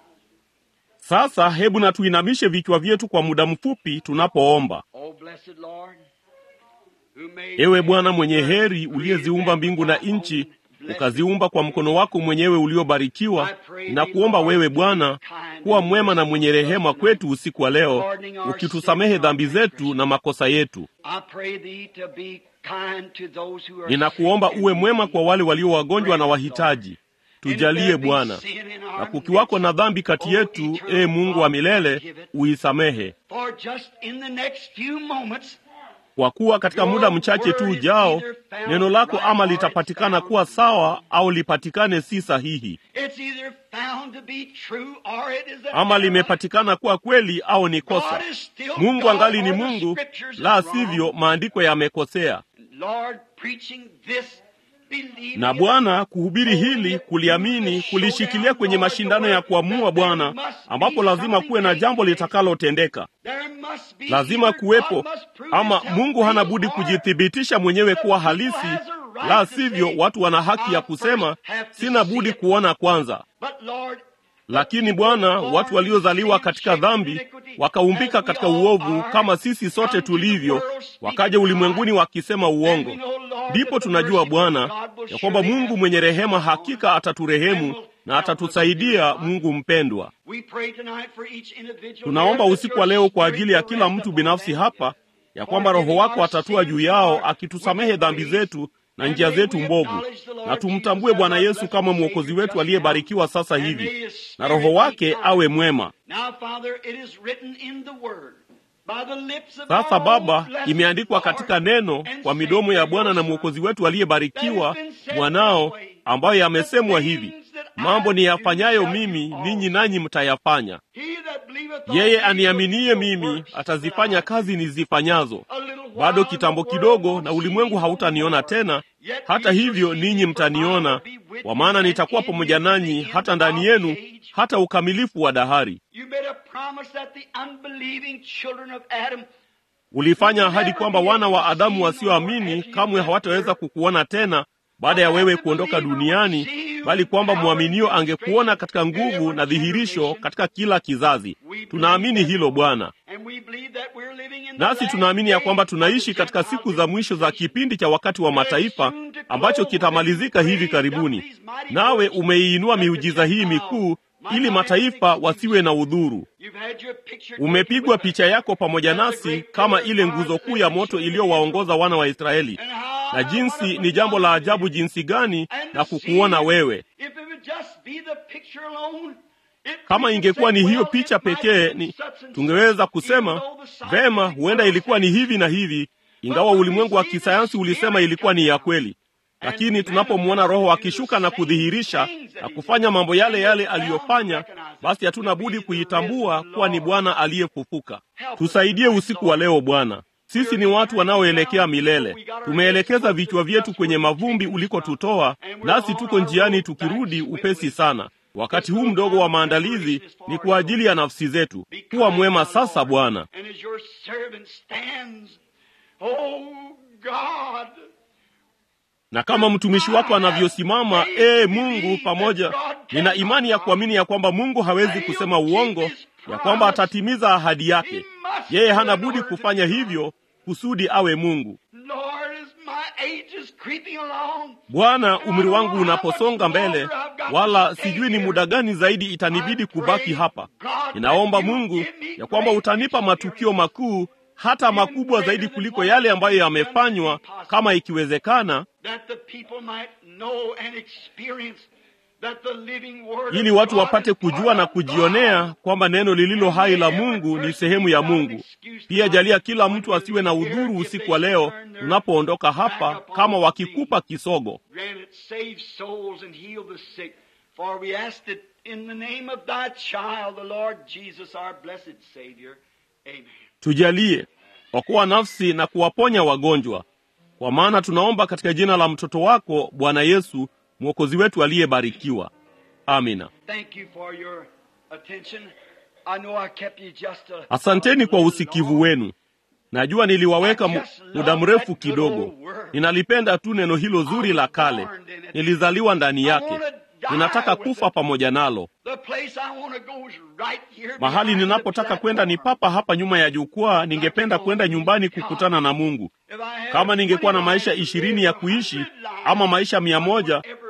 sasa hebu na tuinamishe vichwa vyetu kwa muda mfupi tunapoomba Oh, blessed Lord, who made ewe bwana mwenye heri uliyeziumba mbingu na nchi ukaziumba kwa mkono wako mwenyewe uliobarikiwa. Na kuomba wewe Bwana kuwa mwema na mwenye rehema kwetu usiku wa leo, ukitusamehe dhambi zetu na makosa yetu. Ninakuomba uwe mwema kwa wale walio wagonjwa na wahitaji. Tujalie Bwana, na kukiwako na dhambi kati yetu, ee Mungu wa milele, uisamehe kwa kuwa katika muda mchache tu ujao neno lako ama litapatikana kuwa sawa au lipatikane si sahihi, ama limepatikana kuwa kweli au ni kosa. Mungu angali ni Mungu, la sivyo maandiko yamekosea. Na Bwana, kuhubiri hili, kuliamini, kulishikilia kwenye mashindano ya kuamua Bwana, ambapo lazima kuwe na jambo litakalotendeka. Lazima kuwepo, ama Mungu hana budi kujithibitisha mwenyewe kuwa halisi, la sivyo watu wana haki ya kusema sina budi kuona kwanza. Lakini Bwana, watu waliozaliwa katika dhambi wakaumbika katika uovu kama sisi sote tulivyo, wakaja ulimwenguni wakisema uongo. Ndipo tunajua Bwana ya kwamba Mungu mwenye rehema hakika ataturehemu na atatusaidia. Mungu mpendwa, tunaomba usiku wa leo kwa ajili ya kila mtu binafsi hapa, ya kwamba Roho wako atatua juu yao, akitusamehe dhambi zetu na njia zetu mbovu, na tumtambue Bwana Yesu kama mwokozi wetu aliyebarikiwa sasa hivi, na Roho wake awe mwema. Sasa Baba, imeandikwa katika neno kwa midomo ya Bwana na mwokozi wetu aliyebarikiwa, mwanao, ambayo yamesemwa hivi, mambo niyafanyayo mimi ninyi nanyi mtayafanya. Yeye aniaminiye mimi atazifanya kazi nizifanyazo. Bado kitambo kidogo, na ulimwengu hautaniona tena; hata hivyo ninyi mtaniona, kwa maana nitakuwa pamoja nanyi hata ndani yenu, hata ukamilifu wa dahari. Ulifanya ahadi kwamba wana wa Adamu wasioamini kamwe hawataweza kukuona tena baada ya wewe kuondoka duniani, bali kwamba mwaminio angekuona katika nguvu na dhihirisho katika kila kizazi. Tunaamini hilo Bwana, nasi tunaamini ya kwamba tunaishi katika siku za mwisho za kipindi cha wakati wa mataifa ambacho kitamalizika hivi karibuni. Nawe umeiinua miujiza hii mikuu ili mataifa wasiwe na udhuru. Umepigwa picha yako pamoja nasi kama ile nguzo kuu ya moto iliyowaongoza wana wa Israeli, na jinsi ni jambo la ajabu jinsi gani na kukuona wewe. Kama ingekuwa ni hiyo picha pekee, ni tungeweza kusema vema, huenda ilikuwa ni hivi na hivi, ingawa ulimwengu wa kisayansi ulisema ilikuwa ni ya kweli. Lakini tunapomwona Roho akishuka na kudhihirisha na kufanya mambo yale yale aliyofanya, basi hatuna budi kuitambua kuwa ni Bwana aliyefufuka. Tusaidie usiku wa leo Bwana. Sisi ni watu wanaoelekea milele. Tumeelekeza vichwa vyetu kwenye mavumbi ulikotutoa, nasi tuko njiani tukirudi upesi sana. Wakati huu mdogo wa maandalizi ni kwa ajili ya nafsi zetu. Kuwa mwema sasa Bwana. Na kama mtumishi wako anavyosimama, ee Mungu, pamoja, nina imani ya kuamini ya kwamba Mungu hawezi kusema uongo, ya kwamba atatimiza ahadi yake. Yeye hana budi kufanya hivyo kusudi awe Mungu. Bwana, umri wangu unaposonga mbele, wala sijui ni muda gani zaidi itanibidi kubaki hapa. Ninaomba Mungu ya kwamba utanipa matukio makuu hata makubwa zaidi kuliko yale ambayo yamefanywa, kama ikiwezekana, ili watu wapate kujua na kujionea kwamba neno lililo hai la Mungu ni sehemu ya Mungu. Pia jalia kila mtu asiwe na udhuru usiku wa leo tunapoondoka hapa, kama wakikupa kisogo. Tujalie okoa nafsi na kuwaponya wagonjwa, kwa maana tunaomba katika jina la mtoto wako Bwana Yesu mwokozi wetu aliyebarikiwa. Amina. Asanteni kwa usikivu wenu. Najua niliwaweka muda mrefu kidogo. Ninalipenda tu neno hilo zuri la kale, nilizaliwa ndani yake. Ninataka kufa pamoja nalo. Mahali ninapotaka kwenda ni papa hapa nyuma ya jukwaa. Ningependa kwenda nyumbani kukutana na Mungu. Kama ningekuwa na maisha ishirini ya kuishi ama maisha mia moja,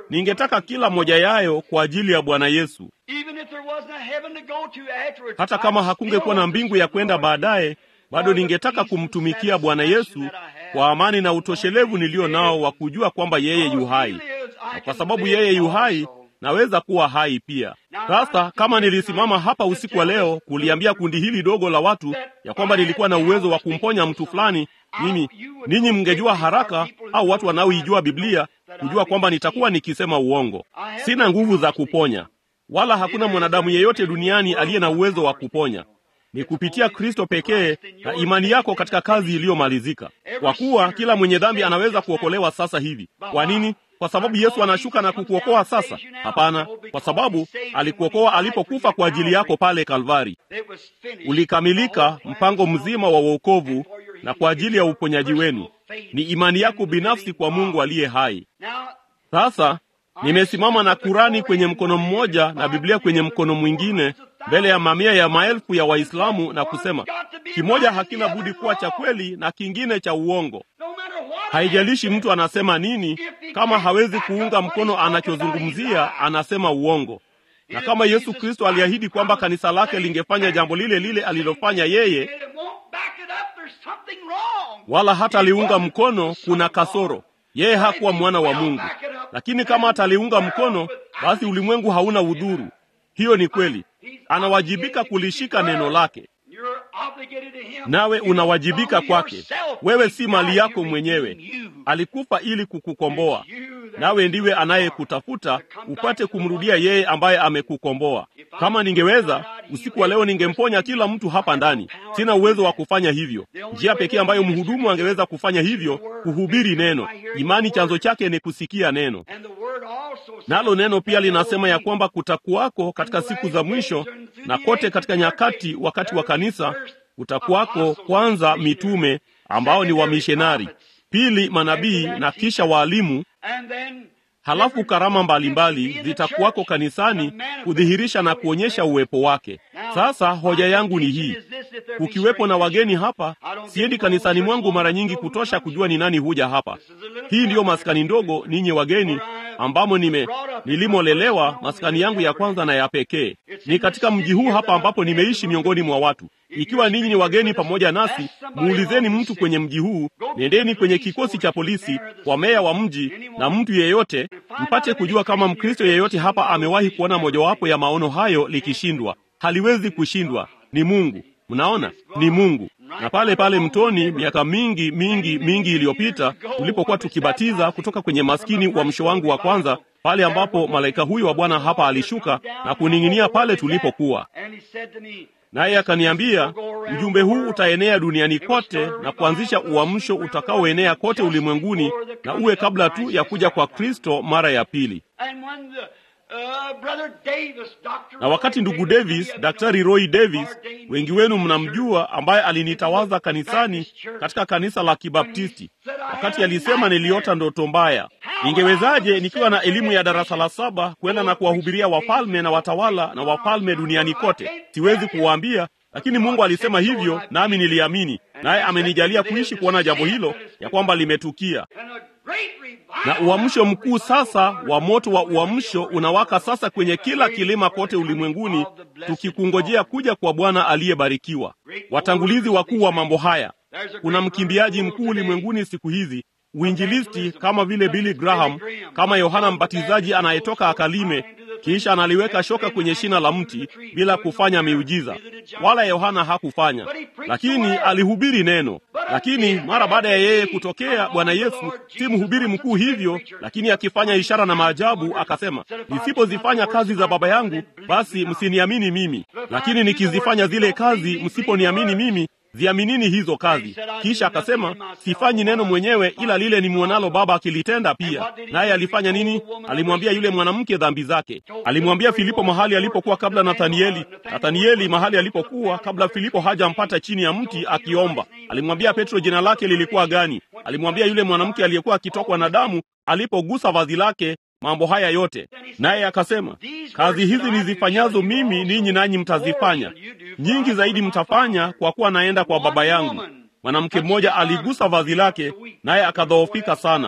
ningetaka kila moja yayo kwa ajili ya Bwana Yesu. Even if there wasn't a heaven to go to afterwards, Hata kama I'd hakungekuwa still na mbingu ya kwenda baadaye, bado ningetaka kumtumikia Bwana Yesu kwa amani na utoshelevu nilio nao wa kujua kwamba yeye yu hai, na kwa sababu yeye yu hai naweza kuwa hai pia. Sasa kama nilisimama hapa usiku wa leo kuliambia kundi hili dogo la watu ya kwamba nilikuwa na uwezo wa kumponya mtu fulani, mimi ninyi mngejua haraka, au watu wanaoijua Biblia kujua kwamba nitakuwa nikisema uongo. Sina nguvu za kuponya, wala hakuna mwanadamu yeyote duniani aliye na uwezo wa kuponya. Ni kupitia Kristo pekee na imani yako katika kazi iliyomalizika, kwa kuwa kila mwenye dhambi anaweza kuokolewa sasa hivi. Kwa nini? Kwa sababu Yesu anashuka na kukuokoa sasa? Hapana, kwa sababu alikuokoa alipokufa kwa ajili yako pale Kalvari. It was finished. Ulikamilika mpango mzima wa wokovu na kwa ajili ya uponyaji wenu. Ni imani yako binafsi kwa Mungu aliye hai. Now, Sasa nimesimama na Kurani kwenye mkono mmoja na Biblia kwenye mkono mwingine mbele ya mamia ya maelfu ya Waislamu na kusema kimoja hakina budi kuwa cha kweli na kingine cha uongo. no matter what Haijalishi mtu anasema nini, kama hawezi kuunga mkono anachozungumzia, anasema uongo. Na kama Yesu Kristo aliahidi kwamba kanisa lake lingefanya jambo lile lile alilofanya yeye, it won't back it up, there's something wrong. wala hata aliunga mkono, kuna kasoro. Yeye hakuwa mwana wa Mungu. Lakini kama ataliunga mkono, basi ulimwengu hauna udhuru. Hiyo ni kweli. Anawajibika kulishika neno lake, You're obligated to him. nawe unawajibika kwake. Wewe si mali yako You mwenyewe. redeem you. Alikufa ili kukukomboa, You that- nawe ndiwe anayekutafuta upate kumrudia yeye ambaye amekukomboa. Kama ningeweza usiku wa leo, ningemponya kila mtu hapa ndani. Sina uwezo wa kufanya hivyo. Njia pekee ambayo mhudumu angeweza kufanya hivyo, kuhubiri neno. Imani chanzo chake ni kusikia neno, And the word also says nalo neno pia that there linasema will ya be kwamba kutakuwako katika siku za mwisho na kote katika nyakati, wakati wa kanisa, kutakuwako kwanza mitume ambao ni wamishonari, pili manabii na kisha waalimu And then halafu karama mbalimbali zitakuwako kanisani kudhihirisha na kuonyesha uwepo wake. Sasa hoja yangu ni hii: kukiwepo na wageni hapa, siendi kanisani mwangu mara nyingi kutosha kujua ni nani huja hapa. Hii ndiyo maskani ndogo, ninyi wageni, ambamo nime nilimolelewa, maskani yangu ya kwanza na ya pekee ni katika mji huu hapa, ambapo nimeishi miongoni mwa watu. Ikiwa ninyi ni wageni pamoja nasi, muulizeni mtu kwenye mji huu, nendeni kwenye kikosi cha polisi, kwa meya wa mji na mtu yeyote, mpate kujua kama Mkristo yeyote hapa amewahi kuona mojawapo ya maono hayo likishindwa. Haliwezi kushindwa, ni Mungu. Mnaona, ni Mungu. Na pale pale mtoni, miaka mingi mingi mingi iliyopita, tulipokuwa tukibatiza kutoka kwenye maskini wa msho wangu wa kwanza, pale ambapo malaika huyu wa Bwana hapa alishuka na kuning'inia pale tulipokuwa And he said to me, naye akaniambia, ujumbe huu utaenea duniani kote na kuanzisha uamsho utakaoenea kote ulimwenguni na uwe kabla tu ya kuja kwa Kristo mara ya pili. and when the, uh, brother Davis, Dr. Na wakati ndugu Davis, Daktari Roy Davis, wengi wenu mnamjua, ambaye alinitawaza kanisani katika kanisa la Kibaptisti, wakati alisema niliota ndoto mbaya. Ningewezaje nikiwa na elimu ya darasa la saba kwenda na kuwahubiria wafalme na watawala na wafalme duniani kote? Siwezi kuwaambia, lakini Mungu alisema hivyo, nami niliamini, naye amenijalia kuishi kuona jambo hilo ya kwamba limetukia. And a great revival Na uamsho mkuu sasa wa moto wa uamsho unawaka sasa kwenye kila kilima kote ulimwenguni, tukikungojea kuja kwa Bwana aliyebarikiwa. Watangulizi wakuu wa mambo haya, kuna mkimbiaji mkuu ulimwenguni siku hizi, uinjilisti kama vile Billy Graham, kama Yohana Mbatizaji anayetoka akalime, kisha analiweka shoka kwenye shina la mti bila kufanya miujiza, wala Yohana hakufanya, lakini alihubiri neno. Lakini mara baada ya yeye kutokea, Bwana Yesu si mhubiri mkuu hivyo, lakini akifanya ishara na maajabu, akasema, nisipozifanya kazi za Baba yangu, basi msiniamini mimi, lakini nikizifanya zile kazi, msiponiamini mimi ziaminini hizo kazi. Kisha akasema sifanyi neno mwenyewe, ila lile nimwonalo Baba akilitenda pia. Naye alifanya nini? Alimwambia yule mwanamke dhambi zake. Alimwambia Filipo mahali alipokuwa kabla Nathanieli, Nathanieli mahali alipokuwa kabla Filipo hajampata chini ya mti akiomba. Alimwambia Petro jina lake lilikuwa gani. Alimwambia yule mwanamke aliyekuwa akitokwa na damu alipogusa vazi lake mambo haya yote. Naye akasema, kazi hizi nizifanyazo mimi, ninyi nanyi mtazifanya, nyingi zaidi mtafanya, kwa kuwa naenda kwa Baba yangu. Mwanamke mmoja aligusa vazi lake, naye akadhoofika sana.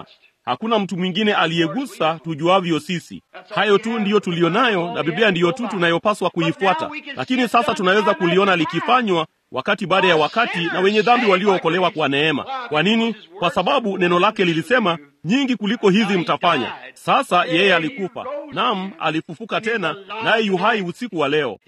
hakuna mtu mwingine aliyegusa tujuavyo sisi. Hayo tu ndiyo tuliyo nayo, na Biblia ndiyo tu tunayopaswa kuifuata. Lakini sasa tunaweza kuliona likifanywa wakati baada ya wakati na wenye dhambi waliookolewa kwa neema. Kwa nini? Kwa sababu neno lake lilisema, nyingi kuliko hizi mtafanya. Sasa yeye alikufa, naam, alifufuka tena, naye yuhai usiku wa leo.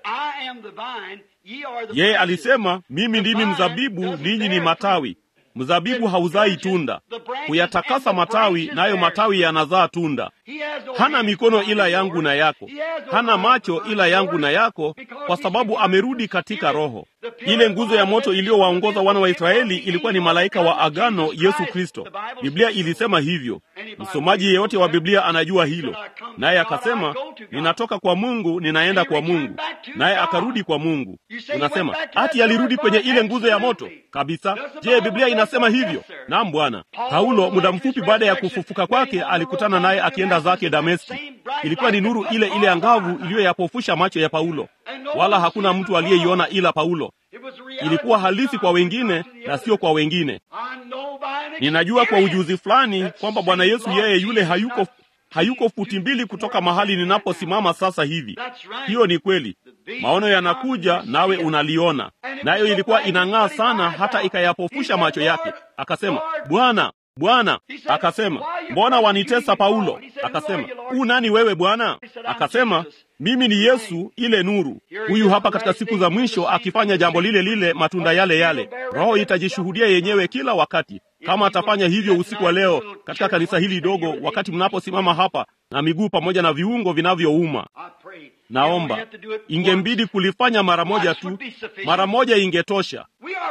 Yeye alisema, mimi ndimi mzabibu, ninyi ni matawi. Mzabibu hauzai tunda, huyatakasa matawi, nayo matawi yanazaa tunda. Hana mikono ila yangu na yako, hana macho ila yangu na yako, kwa sababu amerudi katika Roho. Ile nguzo ya moto iliyowaongoza wana wa Israeli ilikuwa ni malaika wa agano, Yesu Kristo. Biblia ilisema hivyo. Msomaji yeyote wa Biblia anajua hilo. Naye akasema, ninatoka kwa Mungu, ninaenda kwa Mungu, naye akarudi kwa Mungu. Unasema ati alirudi kwenye ile nguzo ya moto kabisa? Je, Biblia inasema hivyo? Naam, Bwana. Paulo muda mfupi baada ya kufufuka kwake alikutana naye akienda zake Dameski. Ilikuwa ni nuru ile ile angavu iliyoyapofusha macho ya Paulo, wala hakuna mtu aliyeiona ila Paulo. Ilikuwa halisi kwa wengine na sio kwa wengine. Ninajua kwa ujuzi fulani kwamba Bwana Yesu yeye yule hayuko hayuko futi mbili kutoka mahali ninaposimama sasa hivi. Hiyo ni kweli. Maono yanakuja nawe unaliona, nayo ilikuwa inang'aa sana hata ikayapofusha macho yake. Akasema, Bwana, Bwana. Akasema, mbona wanitesa Paulo? Akasema, u nani wewe Bwana? Akasema, mimi ni Yesu, ile nuru. Huyu hapa katika siku za mwisho akifanya jambo lile lile, matunda yale yale. Roho itajishuhudia yenyewe kila wakati. Kama atafanya hivyo usiku wa leo katika kanisa hili dogo, wakati mnaposimama hapa na miguu pamoja na viungo vinavyouma, naomba ingembidi kulifanya mara moja tu, mara moja ingetosha.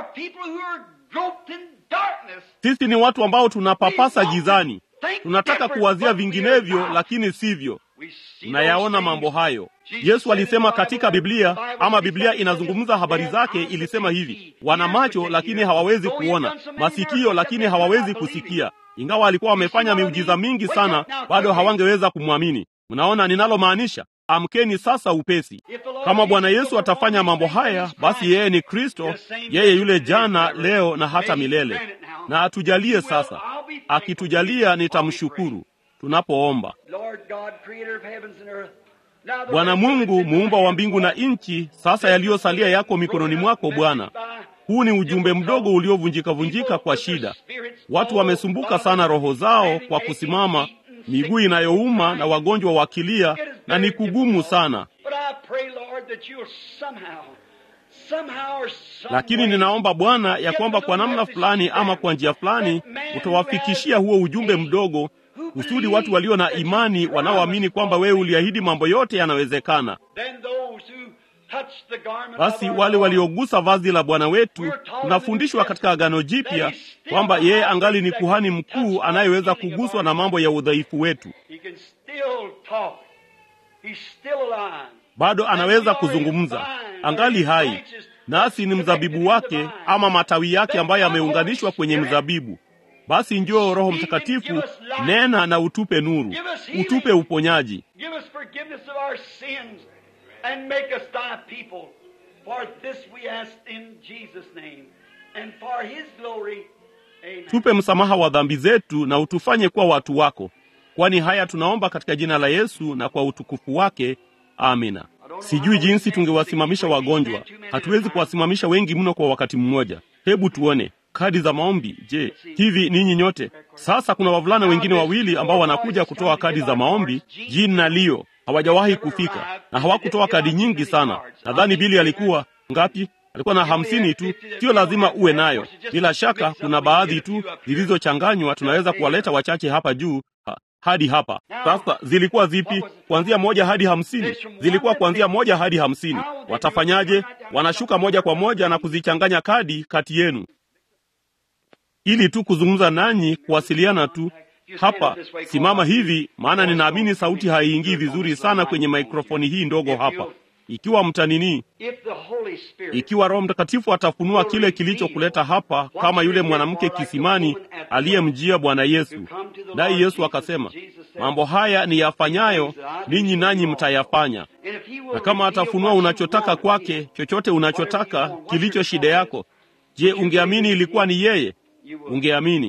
Sisi ni watu ambao tunapapasa gizani, tunataka kuwazia vinginevyo, lakini sivyo. Tunayaona mambo hayo. Yesu alisema katika Biblia, ama Biblia inazungumza habari zake, ilisema hivi: wana macho lakini hawawezi kuona, masikio lakini hawawezi kusikia. Ingawa alikuwa wamefanya miujiza mingi sana, bado hawangeweza kumwamini. Mnaona ninalomaanisha? Amkeni sasa upesi. Kama Bwana Yesu atafanya mambo haya, basi yeye ni Kristo, yeye yule jana, leo na hata milele. Na atujalie sasa. Akitujalia nitamshukuru tunapoomba. Bwana Mungu muumba wa mbingu na nchi, sasa yaliyosalia yako mikononi mwako Bwana. Huu ni ujumbe mdogo uliovunjika-vunjika kwa shida. Watu wamesumbuka sana roho zao kwa kusimama, miguu inayouma na wagonjwa wakilia, na ni kugumu sana. Lakini ninaomba Bwana ya kwamba kwa namna fulani ama kwa njia fulani utawafikishia huo ujumbe mdogo kusudi watu walio na imani wanaoamini kwamba wewe uliahidi mambo yote yanawezekana. Basi wale waliogusa vazi la Bwana wetu, tunafundishwa katika Agano Jipya kwamba yeye angali ni kuhani mkuu anayeweza kuguswa na mambo ya udhaifu wetu. Bado anaweza kuzungumza, angali hai, nasi ni mzabibu wake ama matawi yake ambayo yameunganishwa kwenye mzabibu. Basi njoo Roho Mtakatifu, nena na utupe nuru, utupe uponyaji, tupe msamaha wa dhambi zetu na utufanye kuwa watu wako, kwani haya tunaomba katika jina la Yesu na kwa utukufu wake. Amina. Sijui jinsi tungewasimamisha wagonjwa, hatuwezi kuwasimamisha wengi mno kwa wakati mmoja. Hebu tuone kadi za maombi. Je, hivi ninyi nyote sasa? Kuna wavulana wengine wawili ambao wanakuja kutoa kadi za maombi, Jean na Leo. Hawajawahi kufika na hawakutoa kadi nyingi sana. Nadhani Bili alikuwa ngapi? Alikuwa na hamsini tu. Sio lazima uwe nayo, bila shaka kuna baadhi tu zilizochanganywa. Tunaweza kuwaleta wachache hapa juu ha, hadi hapa. Sasa zilikuwa zipi? Kuanzia moja hadi hamsini? Zilikuwa kuanzia moja hadi hamsini. Watafanyaje? Wanashuka moja kwa moja na kuzichanganya kadi kati yenu ili tu kuzungumza nanyi, kuwasiliana tu. Hapa simama hivi, maana ninaamini sauti haiingii vizuri sana kwenye mikrofoni hii ndogo hapa. Ikiwa mtanini, ikiwa Roho Mtakatifu atafunua kile kilichokuleta hapa, kama yule mwanamke kisimani aliyemjia Bwana Yesu, naye Yesu akasema, mambo haya ni yafanyayo ninyi, nanyi mtayafanya. Na kama atafunua unachotaka kwake, chochote unachotaka kilicho shida yako, je, ungeamini ilikuwa ni yeye? Ungeamini.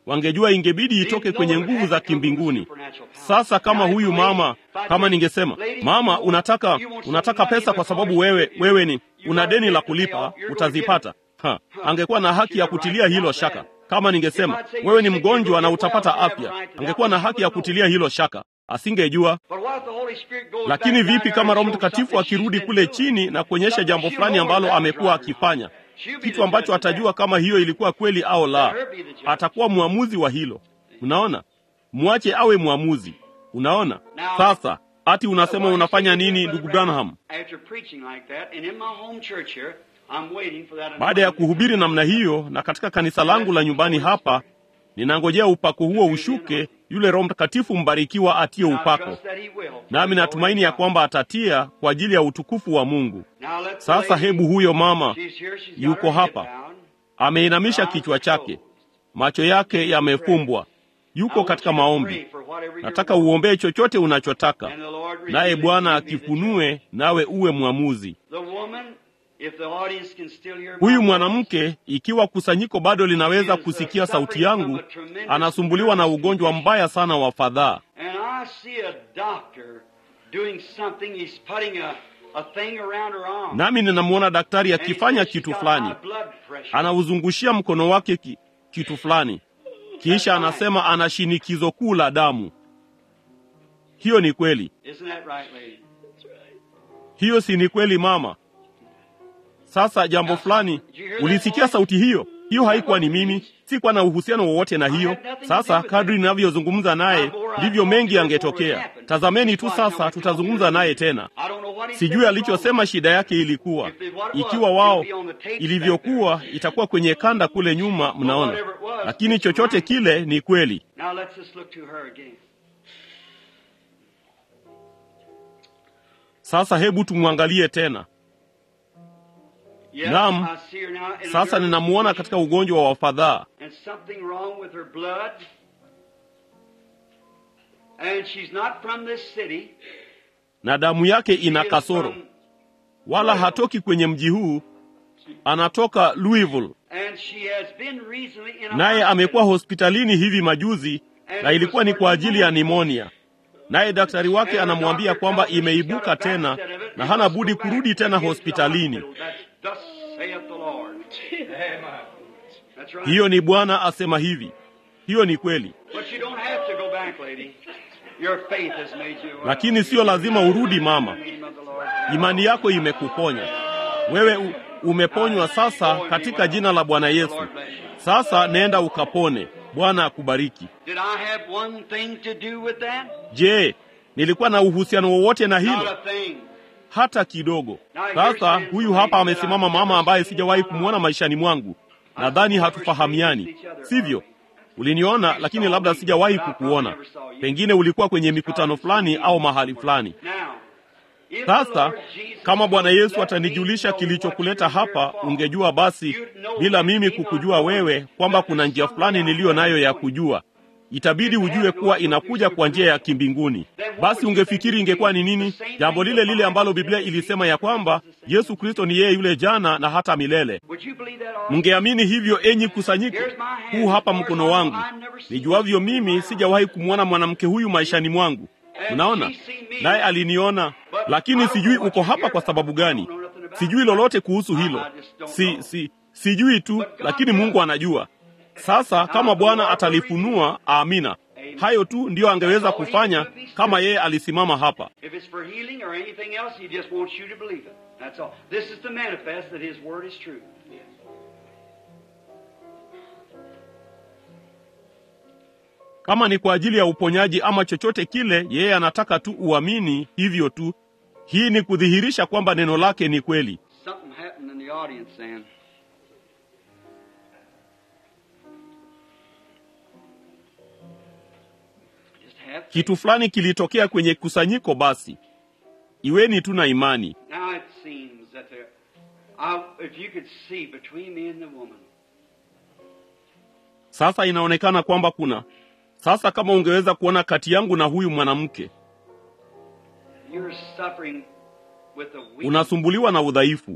wangejua ingebidi itoke kwenye nguvu za kimbinguni. Sasa kama huyu mama, kama ningesema mama, unataka unataka pesa kwa sababu wewe wewe ni una deni la kulipa, utazipata ha, angekuwa na haki ya kutilia hilo shaka. Kama ningesema wewe ni mgonjwa na utapata afya, angekuwa na haki ya kutilia hilo shaka, asingejua. Lakini vipi kama Roho Mtakatifu akirudi kule chini na kuonyesha jambo fulani ambalo amekuwa akifanya, kitu ambacho atajua kama hiyo ilikuwa kweli au la, atakuwa mwamuzi wa hilo. Unaona, mwache awe mwamuzi. Unaona sasa ati unasema unafanya nini, ndugu Branham? Baada ya kuhubiri namna hiyo, na katika kanisa langu la nyumbani hapa, ninangojea upako huo ushuke, yule Roho Mtakatifu mbarikiwa atie upako, nami natumaini ya kwamba atatia kwa ajili ya utukufu wa Mungu. Sasa hebu huyo mama yuko hapa, ameinamisha kichwa chake, macho yake yamefumbwa, yuko katika maombi. Nataka uombee chochote unachotaka, naye Bwana akifunue, nawe uwe mwamuzi. Huyu mwanamke, ikiwa kusanyiko bado linaweza kusikia sauti yangu, anasumbuliwa na ugonjwa mbaya sana wa fadhaa, nami ninamwona daktari akifanya kitu fulani, anauzungushia mkono wake ki, kitu fulani, kisha anasema ana shinikizo kuu la damu. Hiyo ni kweli? Hiyo si ni kweli, mama? Sasa jambo fulani, ulisikia sauti hiyo? Hiyo haikuwa ni mimi, sikuwa na uhusiano wowote na hiyo. Sasa kadri ninavyozungumza naye ndivyo mengi yangetokea. Tazameni tu sasa, tutazungumza naye tena. Sijui alichosema shida yake ilikuwa. Ikiwa wao ilivyokuwa, itakuwa kwenye kanda kule nyuma, mnaona. Lakini chochote kile ni kweli. Sasa hebu tumwangalie tena. Naam, sasa ninamuona katika ugonjwa wa fadhaa, na damu yake ina kasoro, wala hatoki kwenye mji huu, anatoka Louisville, naye amekuwa hospitalini hivi majuzi, na ilikuwa ni kwa ajili ya nimonia naye daktari wake anamwambia kwamba imeibuka tena na hana budi kurudi tena hospitalini. Hiyo ni Bwana asema hivi. Hiyo ni kweli, lakini siyo lazima urudi mama. Imani yako imekuponya wewe, u, umeponywa sasa katika jina la Bwana Yesu. Sasa nenda ukapone. Bwana akubariki. Je, nilikuwa na uhusiano wowote na hilo? Hata kidogo. Sasa huyu hapa amesimama mama ambaye sijawahi kumwona maishani mwangu. Nadhani hatufahamiani, sivyo? Uliniona, lakini labda sijawahi kukuona. Pengine ulikuwa kwenye mikutano fulani au mahali fulani. Sasa kama Bwana Yesu atanijulisha kilichokuleta hapa, ungejua basi, bila mimi kukujua wewe, kwamba kuna njia fulani niliyo nayo ya kujua. Itabidi ujue kuwa inakuja kwa njia ya kimbinguni. Basi ungefikiri ingekuwa ni nini? Jambo lile lile ambalo Biblia ilisema ya kwamba Yesu Kristo ni yeye yule jana na hata milele. Mngeamini hivyo, enyi kusanyiko? Huu hapa mkono wangu. Nijuavyo mimi, sijawahi kumwona mwanamke huyu maishani mwangu. Unaona, naye aliniona, lakini sijui uko hapa kwa sababu gani. Sijui lolote kuhusu hilo, si, si, sijui tu, lakini Mungu anajua. Sasa kama Bwana atalifunua, amina. Hayo tu ndiyo angeweza kufanya kama yeye alisimama hapa. Kama ni kwa ajili ya uponyaji ama chochote kile, yeye anataka tu uamini hivyo tu. Hii ni kudhihirisha kwamba neno lake ni kweli. Kitu fulani kilitokea kwenye kusanyiko. Basi iweni tu na imani. Sasa inaonekana kwamba kuna sasa, kama ungeweza kuona kati yangu na huyu mwanamke, unasumbuliwa na udhaifu,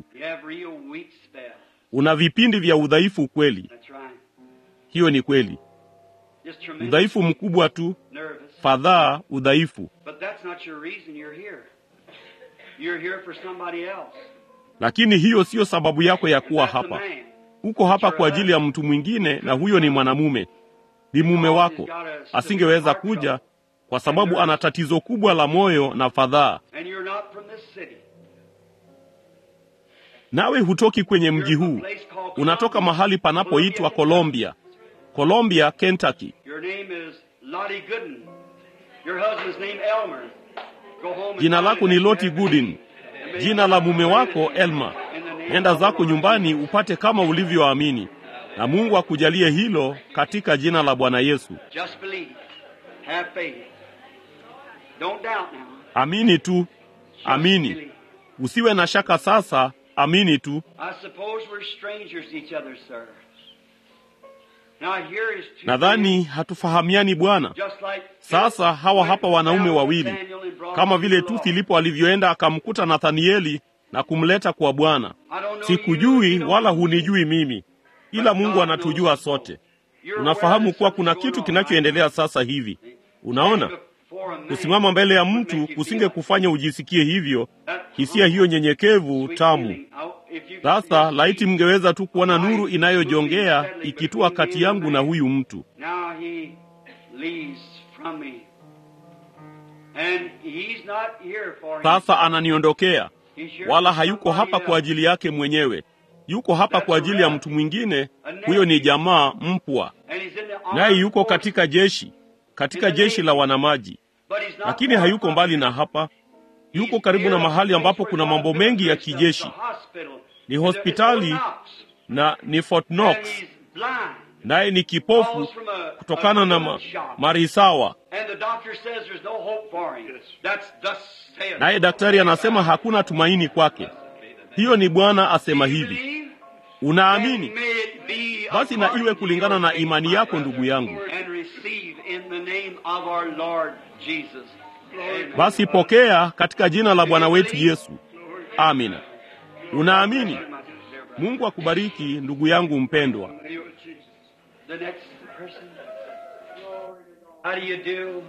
una vipindi vya udhaifu kweli. Hiyo ni kweli. Just tremendous udhaifu mkubwa tu, nervous. fadhaa, udhaifu. But that's not your reason you're here. You're here for somebody else. Lakini hiyo siyo sababu yako ya kuwa That's a hapa. man. Uko hapa kwa ajili ya mtu mwingine, na huyo ni mwanamume, ni mume wako. Asingeweza kuja kwa sababu ana tatizo kubwa la moyo na fadhaa. And you're not from this city. Nawe hutoki kwenye mji You're from huu, a place called unatoka Columbia, mahali panapoitwa Colombia, Colombia, Kentucky. Your name is Lottie Gooden. Your husband's name Elmer. Go home and Jina find lako it ni that Loti you have Goodin, been. And may jina la mume wako Elma. In the name Nenda of the zako Lord nyumbani Jesus. upate kama ulivyoamini, na Mungu akujalie hilo katika jina la Bwana Yesu. Just believe. Have faith. Don't doubt now. Amini tu, Just amini, believe. usiwe na shaka sasa, amini tu. I suppose we're strangers to each other, sir. Now here is two Nadhani men, hatufahamiani Bwana. just like Sasa hawa hapa wanaume Philip wawili, Nathaniel and brought kama him vile to tu the Lord. Filipo alivyoenda akamkuta Nathanieli na kumleta kwa Bwana. I don't know you, Sikujui you don't wala know me. hunijui mimi, ila Mungu anatujua sote. You're Unafahamu aware kuwa that kuna something's kitu going on, kinachoendelea sasa hivi. Unaona, right? Before a man kusimama mbele ya would mtu make you kusinge feel kufanya ujisikie hivyo, that hisia hiyo nyenyekevu sweet tamu. feeling. Now, if you could Sasa see laiti mngeweza tu kuona nuru light inayojongea moving steadily ikitua between kati me and yangu na man. huyu mtu. Now he leaves from me. And he's not here for Sasa himself. ananiondokea, He's here wala for hayuko somebody hapa kwa else. ajili yake mwenyewe, yuko hapa kwa ajili ya mtu mwingine. Huyo ni jamaa mpwa, And he's in the naye armed yuko forces. katika jeshi, katika jeshi la wanamaji, But he's not lakini far hayuko from mbali it. na hapa. He's Yuko karibu na here at mahali the ambapo place kuna where mambo God mengi ya built the kijeshi, hospital. ni It's- it's hospitali Fort Knox. na ni Fort And Knox, he's blind. naye ni kipofu Falls from a- kutokana a na gun ma, shot. marisawa. And the doctor says there's no hope for him. That's thus saith. Naye daktari anasema hakuna tumaini kwake. Hiyo ni Bwana asema Do you hivi. believe? Unaamini? Then may it be Basi na according iwe to kulingana your na faith, imani my yako, brother. ndugu yangu. And receive in the name of our Lord Jesus. Amen. Basi pokea katika jina la Bwana wetu Yesu. Amina. Unaamini? Mungu akubariki ndugu yangu mpendwa. The next person. How do you do?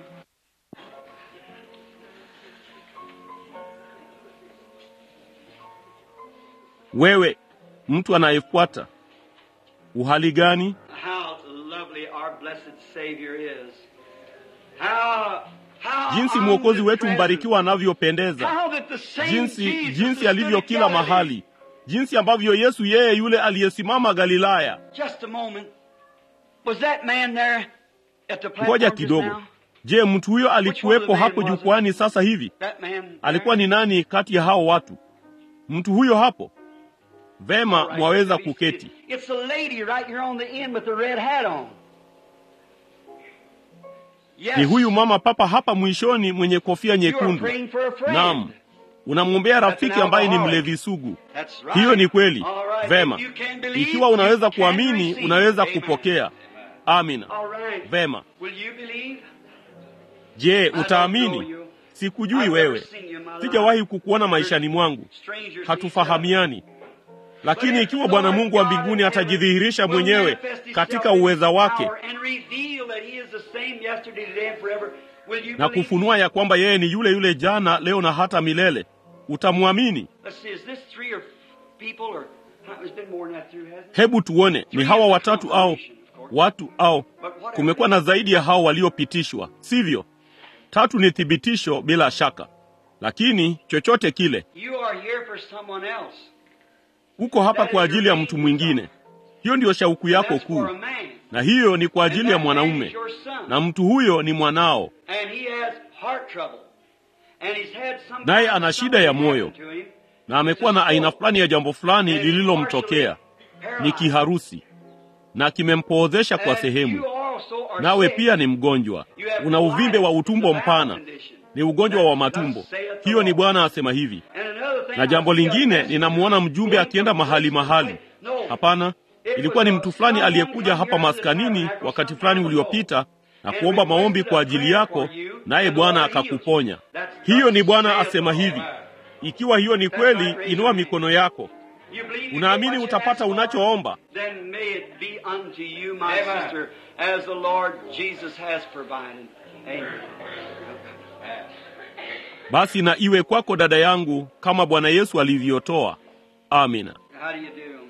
Wewe mtu anayefuata, uhali gani? How lovely our blessed Savior is. How, how Jinsi mwokozi wetu mbarikiwa anavyopendeza, How that the same jinsi Jesus jinsi who alivyo stood kila at Galilee- mahali, jinsi ambavyo Yesu yeye yule aliyesimama Galilaya. Just a moment. Was that man there at the platform Ngoja just kidogo. now? Je, mtu huyo alikuwepo hapo jukwani sasa hivi? That man there? Alikuwa ni nani kati ya hao watu? Mtu huyo hapo? Vema, All right, mwaweza let me see kuketi. it. It's the lady right here on the end with the red hat on. Yes. Ni huyu mama papa hapa mwishoni mwenye kofia You are nyekundu. praying for a friend. Naam, unamwombea rafiki ambaye ni mlevi sugu. That's right. Hiyo ni kweli. All right. Vema, If you can believe, ikiwa unaweza you can kuamini, receive. unaweza Amen. kupokea. Amina. All right. Vema. Will you believe? Je, I don't know utaamini? you. Sikujui I've wewe, never seen you in my life. sijawahi kukuona maishani mwangu, Strangers hatufahamiani. Lakini ikiwa Bwana Mungu wa mbinguni atajidhihirisha mwenyewe katika uweza wake na kufunua ya kwamba yeye ni yule yule jana, leo na hata milele, utamwamini? Hebu tuone, ni hawa watatu au watu au kumekuwa na zaidi ya hao waliopitishwa, sivyo? Tatu ni thibitisho bila shaka, lakini chochote kile, uko hapa kwa ajili ya mtu mwingine. Hiyo ndiyo shauku yako kuu, na hiyo ni kwa ajili ya mwanaume, na mtu huyo ni mwanao, naye ana shida ya moyo, na amekuwa na aina fulani ya jambo fulani lililomtokea, ni kiharusi na kimempoozesha kwa sehemu. Nawe pia ni mgonjwa, una uvimbe wa utumbo mpana, ni ugonjwa wa matumbo. Hiyo ni Bwana asema hivi. Na jambo lingine, ninamwona mjumbe akienda mahali mahali. Hapana, ilikuwa ni mtu fulani aliyekuja hapa maskanini wakati fulani uliopita na kuomba maombi kwa ajili yako, naye Bwana akakuponya. Hiyo ni Bwana asema hivi. Ikiwa hiyo ni kweli, inua mikono yako. You believe you unaamini get what you utapata ask for? unachoomba Then may it be unto you, my sister, as the Lord Jesus has provided. Amen. basi na iwe kwako dada yangu kama bwana yesu alivyotoa amina How do you do?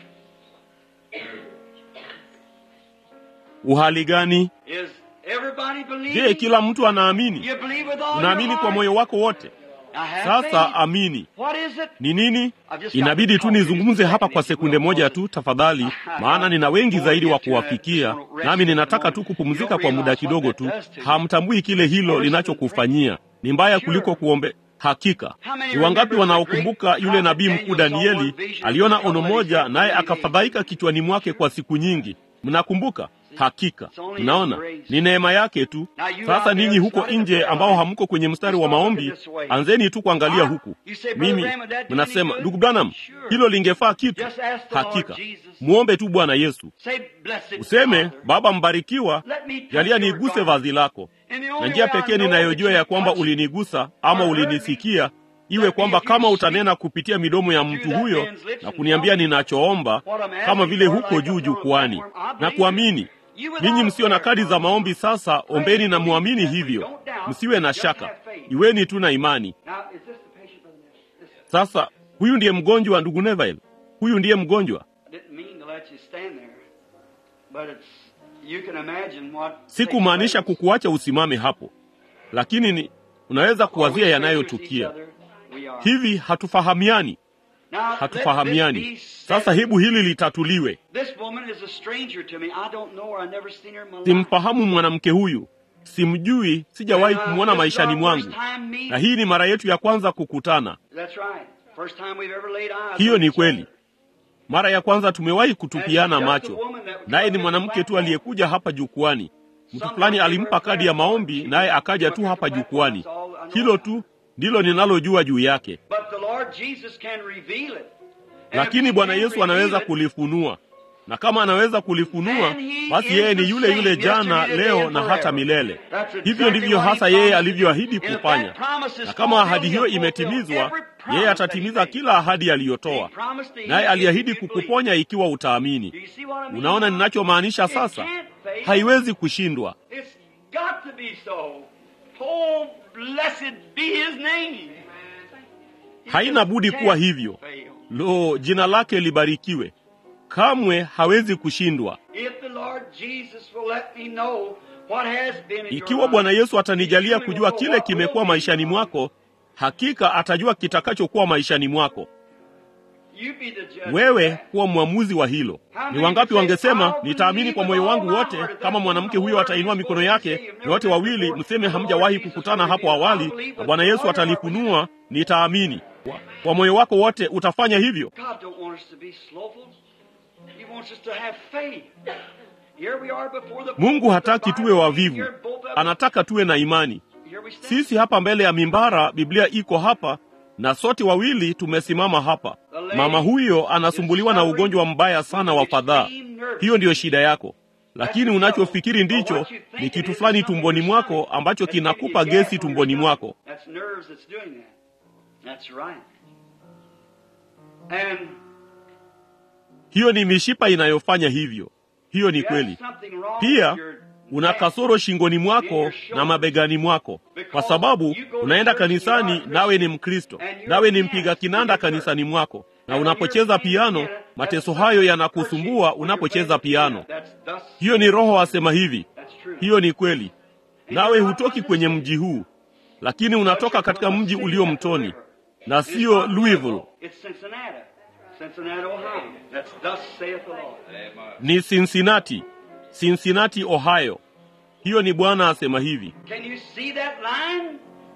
uhali gani Is everybody believing? je kila mtu anaamini You believe with all unaamini your kwa heart? moyo wako wote Now have sasa faith. amini What is it? ni nini I've just got inabidi to tu talk to you nizungumze just a hapa second, kwa if you sekunde will, moja Moses. tu tafadhali maana nina wengi zaidi wa kuwafikia nami ninataka tu kupumzika kwa muda kidogo tu hamtambui kile hilo linachokufanyia ni mbaya kuliko kuombe hakika ni wangapi wanaokumbuka yule nabii mkuu danieli aliona ono moja naye akafadhaika kichwani mwake kwa siku nyingi mnakumbuka hakika mnaona ni neema yake tu sasa ninyi huko nje ambao hamko kwenye mstari wa maombi anzeni tu kuangalia huku mimi mnasema ndugu branham hilo lingefaa kitu hakika muombe tu bwana yesu Say, blessed useme Father, baba mbarikiwa let me touch jalia your niguse garment. vazi lako And the na only njia way I pekee know ninayojua that ya you kwamba touched ulinigusa ama ulinisikia iwe kwamba kama utanena kupitia midomo ya mtu huyo na kuniambia ninachoomba kama vile huko juu jukwani na kuamini ninyi msio na kadi za maombi sasa ombeni na muamini hivyo msiwe na shaka iweni tu na imani Now, is this the patient, Brother Neville? This- sasa huyu ndiye mgonjwa ndugu neville huyu ndiye mgonjwa I didn't mean to let you stand there, but it's you can imagine what. sikumaanisha takes place. kukuacha usimame hapo lakini ni unaweza kuwazia We yanayotukia are. hivi hatufahamiani Now, let this hatufahamiani be sasa said. hebu hili litatuliwe This woman is a stranger to me. I don't know her. I've never seen her in my life. simfahamu mwanamke huyu simjui sijawahi kumwona maishani mwangu na hii ni mara yetu ya kwanza kukutana That's right. First time we've ever laid eyes hiyo on ni each kweli other. mara ya kwanza tumewahi kutupiana And just macho a woman that was naye ni on the mwanamke tu platform. aliyekuja hapa jukwani mtu fulani alimpa kadi ya maombi naye akaja tu hapa jukwani hilo tu ndilo ninalojua juu yake But the Lord Jesus can reveal it. And lakini if he bwana can yesu anaweza reveal it, kulifunua na kama anaweza kulifunua basi yeye ni yule yule jana leo na hata milele hivyo ndivyo hasa yeye alivyoahidi kufanya na kama ahadi hiyo imetimizwa yeye atatimiza kila ahadi aliyotoa naye aliahidi kukuponya ikiwa utaamini Do you see what I mean? unaona ninachomaanisha sasa haiwezi kushindwa It's got to be so. Oh, blessed be his name. haina budi kuwa hivyo Fail. lo jina lake libarikiwe kamwe hawezi kushindwa If the Lord Jesus will let me know what has been in your ikiwa bwana life, yesu atanijalia he kujua will know kile what kimekuwa will be maishani in your life. mwako hakika atajua kitakachokuwa maishani mwako You be the judge of wewe that. kuwa mwamuzi wa hilo ni wangapi wangesema nitaamini kwa moyo wangu wote kama mwanamke huyo atainua mikono yake nyote wawili mseme hamjawahi kukutana hapo awali na bwana yesu atalifunua nitaamini Kwa- kwa moyo wako wote utafanya hivyo God don't want us to be slothful. He wants us to have faith. Here we are before the mungu hataki the tuwe Bible wavivu here, both of us. anataka tuwe na imani Here we stand. sisi hapa mbele ya mimbara biblia iko hapa na sote wawili tumesimama hapa mama huyo anasumbuliwa na ugonjwa mbaya sana wa fadhaa hiyo ndiyo shida yako lakini unachofikiri ndicho ni kitu fulani tumboni mwako ambacho kinakupa gesi tumboni mwako That's nerves that's doing that. That's right. And hiyo ni mishipa inayofanya hivyo hiyo ni you have kweli something wrong pia with your una neck. kasoro shingoni mwako na mabegani mwako kwa sababu unaenda kanisani nawe ni mkristo nawe ni mpiga kinanda kanisani mwako na unapocheza piano mateso hayo yanakusumbua unapocheza piano That's thus. hiyo ni roho asema hivi That's true. hiyo ni kweli nawe hutoki kwenye mji huu lakini unatoka katika mji ulio mtoni na It's sio not louisville It's Cincinnati. Cincinnati, Ohio. That's thus saith the Lord. ni cincinnati cincinnati ohio hiyo ni bwana asema hivi Can you see that line?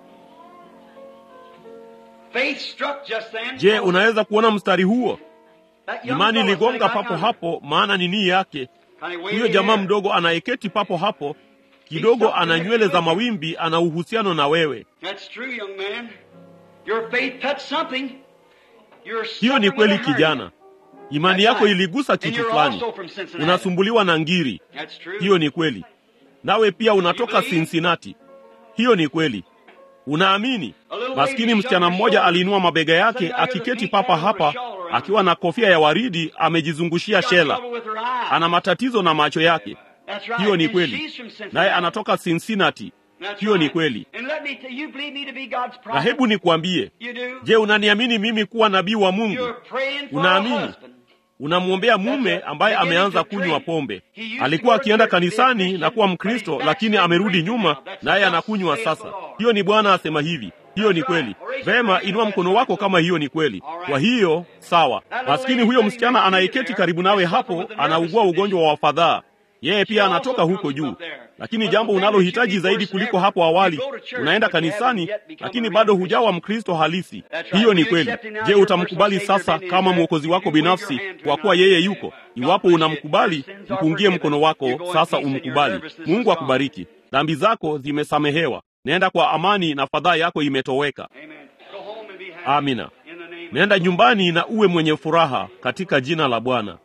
Faith struck just then. je unaweza kuona mstari huo That young imani fellow iligonga sitting papo right hapo maana ni nii yake Honey, wait huyo jamaa here. mdogo anayeketi papo hapo kidogo ana nywele za mawimbi ana uhusiano na wewe That's true, young man. Your faith touched something. You're hiyo ni suffering kweli with a hernia. kijana imani yako iligusa And kitu you're fulani also from Cincinnati. unasumbuliwa na ngiri That's true. hiyo ni kweli nawe pia unatoka cincinnati hiyo ni kweli unaamini maskini msichana mmoja aliinua mabega yake akiketi papa hapa akiwa na kofia ya waridi amejizungushia shela. Ana matatizo na macho yake. Hiyo ni kweli, naye anatoka Cincinnati. Hiyo ni kweli. Na hebu nikuambie, je, unaniamini mimi kuwa nabii wa Mungu? Unaamini? Unamwombea mume ambaye ameanza kunywa pombe. Alikuwa akienda kanisani na kuwa Mkristo, lakini amerudi nyuma, naye anakunywa sasa. Hiyo ni Bwana asema hivi. Hiyo ni kweli. Vema, inua mkono wako kama hiyo ni kweli. Kwa hiyo sawa. Maskini huyo msichana anayeketi karibu nawe hapo anaugua ugonjwa wa fadhaa. Yeye pia anatoka huko juu, lakini jambo unalohitaji zaidi kuliko hapo awali, unaenda kanisani, lakini bado hujawa Mkristo halisi. Hiyo ni kweli. Je, utamkubali sasa kama mwokozi wako binafsi, kwa kuwa yeye yuko? Iwapo unamkubali, mpungie mkono wako sasa, umkubali. Mungu akubariki. Dhambi zako zimesamehewa. Nenda kwa amani na fadhaa yako imetoweka. Amina. Nenda nyumbani na uwe mwenye furaha katika jina la Bwana.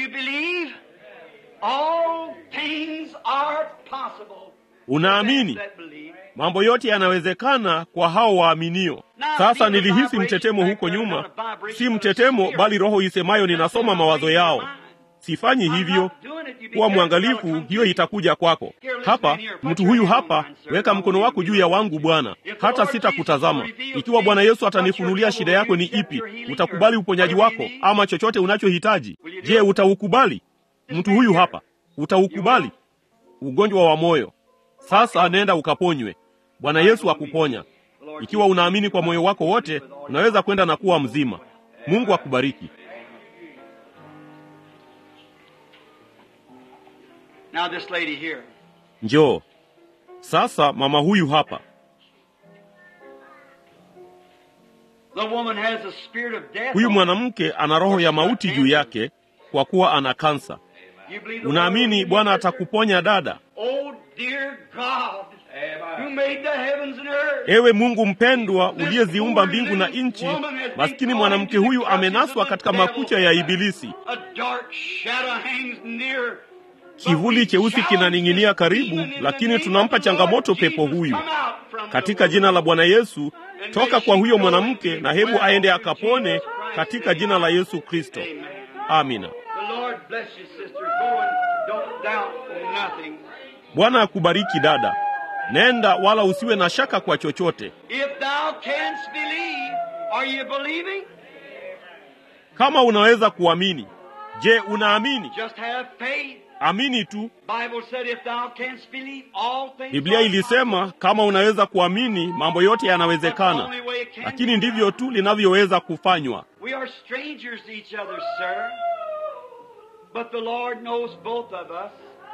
Unaamini? Mambo yote yanawezekana kwa hao waaminio. Sasa nilihisi mtetemo huko nyuma, si mtetemo, bali roho isemayo ninasoma mawazo yao. Sifanyi hivyo. Kuwa mwangalifu, hiyo itakuja kwako. Hapa mtu huyu hapa, weka mkono wako juu ya wangu Bwana, hata sitakutazama. Ikiwa Bwana Yesu atanifunulia shida yako ni ipi, utakubali uponyaji wako ama chochote unachohitaji? Je, utaukubali? Mtu huyu hapa, utaukubali? Ugonjwa wa moyo. Sasa nenda ukaponywe. Bwana Yesu akuponya. Ikiwa unaamini kwa moyo wako wote, unaweza kwenda na kuwa mzima. Mungu akubariki. Now this lady here. Njoo sasa, mama huyu hapa. The woman has a spirit of death. Huyu mwanamke ana roho ya mauti juu yake kwa kuwa ana kansa. You believe the Unaamini Lord? Bwana atakuponya dada? Oh dear God, who made the heavens and earth. Ewe Mungu mpendwa, uliyeziumba mbingu na nchi, maskini mwanamke huyu amenaswa katika makucha ya Ibilisi. A dark shadow hangs near. Kivuli cheusi kinaning'inia karibu, lakini tunampa changamoto pepo huyu katika jina la Bwana Yesu. Toka kwa huyo mwanamke na hebu aende akapone katika jina la Yesu Kristo. Amina. The Lord bless you, sister. Go and don't doubt nothing. Bwana akubariki dada, nenda wala usiwe na shaka kwa chochote. If thou canst believe, are you believing? Kama unaweza kuamini, je, unaamini? Just have faith. Amini tu. Bible said if thou canst believe, all things Biblia are ilisema kama unaweza kuamini, mambo yote possible. yanawezekana, That's the only way it can lakini be ndivyo done. tu linavyoweza kufanywa. We are strangers to each other, sir. But the Lord knows both of us.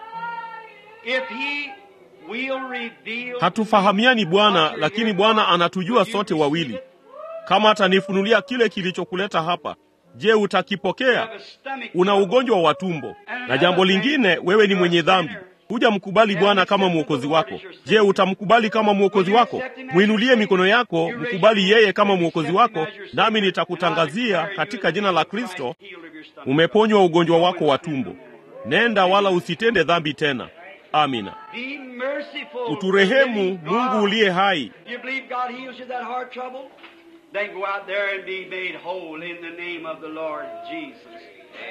If He will reveal. Hatufahamiani Bwana, lakini Bwana anatujua sote wawili. Kama atanifunulia kile kilichokuleta hapa, je, utakipokea? Una ugonjwa wa tumbo. Na jambo lingine, wewe ni mwenye dhambi. Huja mkubali Bwana kama mwokozi wako. Je, utamkubali kama mwokozi wako? Mwinulie mikono yako, mkubali yeye kama mwokozi wako, nami nitakutangazia katika jina la Kristo, umeponywa ugonjwa wako wa tumbo. Nenda wala usitende dhambi tena. Amina. Be merciful. Uturehemu Mungu uliye hai. You believe God heals you that heart trouble? Then go out there and be made whole in the name of the Lord Jesus.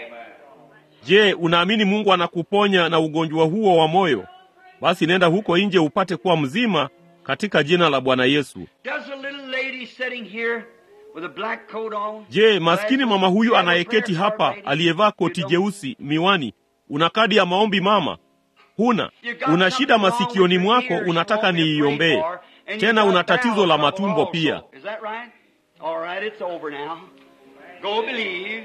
Je, unaamini Mungu anakuponya na ugonjwa huo wa moyo? Basi nenda huko nje upate kuwa mzima katika jina la Bwana Yesu. Does a little lady sitting here with a black coat on? Je, maskini mama huyu anayeketi hapa aliyevaa koti jeusi, miwani, una kadi ya maombi mama? Huna. Una shida masikioni mwako, unataka niiombee. Tena una tatizo la matumbo pia. Is that right? All right, it's over now. Go believe.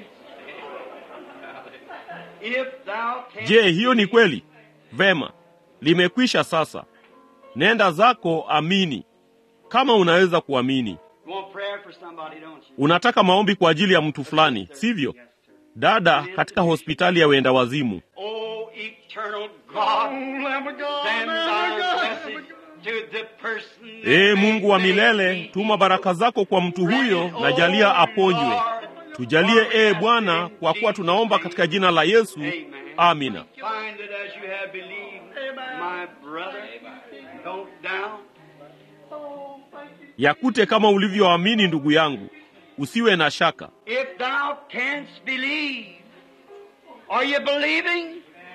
If thou canst Je, hiyo ni kweli? Vema, limekwisha sasa. Nenda zako, amini. Kama unaweza kuamini. You want prayer for somebody, don't you? Unataka maombi kwa ajili ya mtu fulani, sivyo? Dada katika hospitali ya wenda wazimu. Oh, eternal God, send thy blessing to the person. Ee Mungu wa milele, tuma baraka zako kwa mtu huyo na jalia aponywe. Tujalie ee Bwana, kwa kuwa tunaomba katika jina la Yesu. Amina. Find it as you have believed, my brother. Don't doubt. Yakute kama ulivyoamini, ndugu yangu, usiwe na shaka. If thou thou canst believe. Are you believing?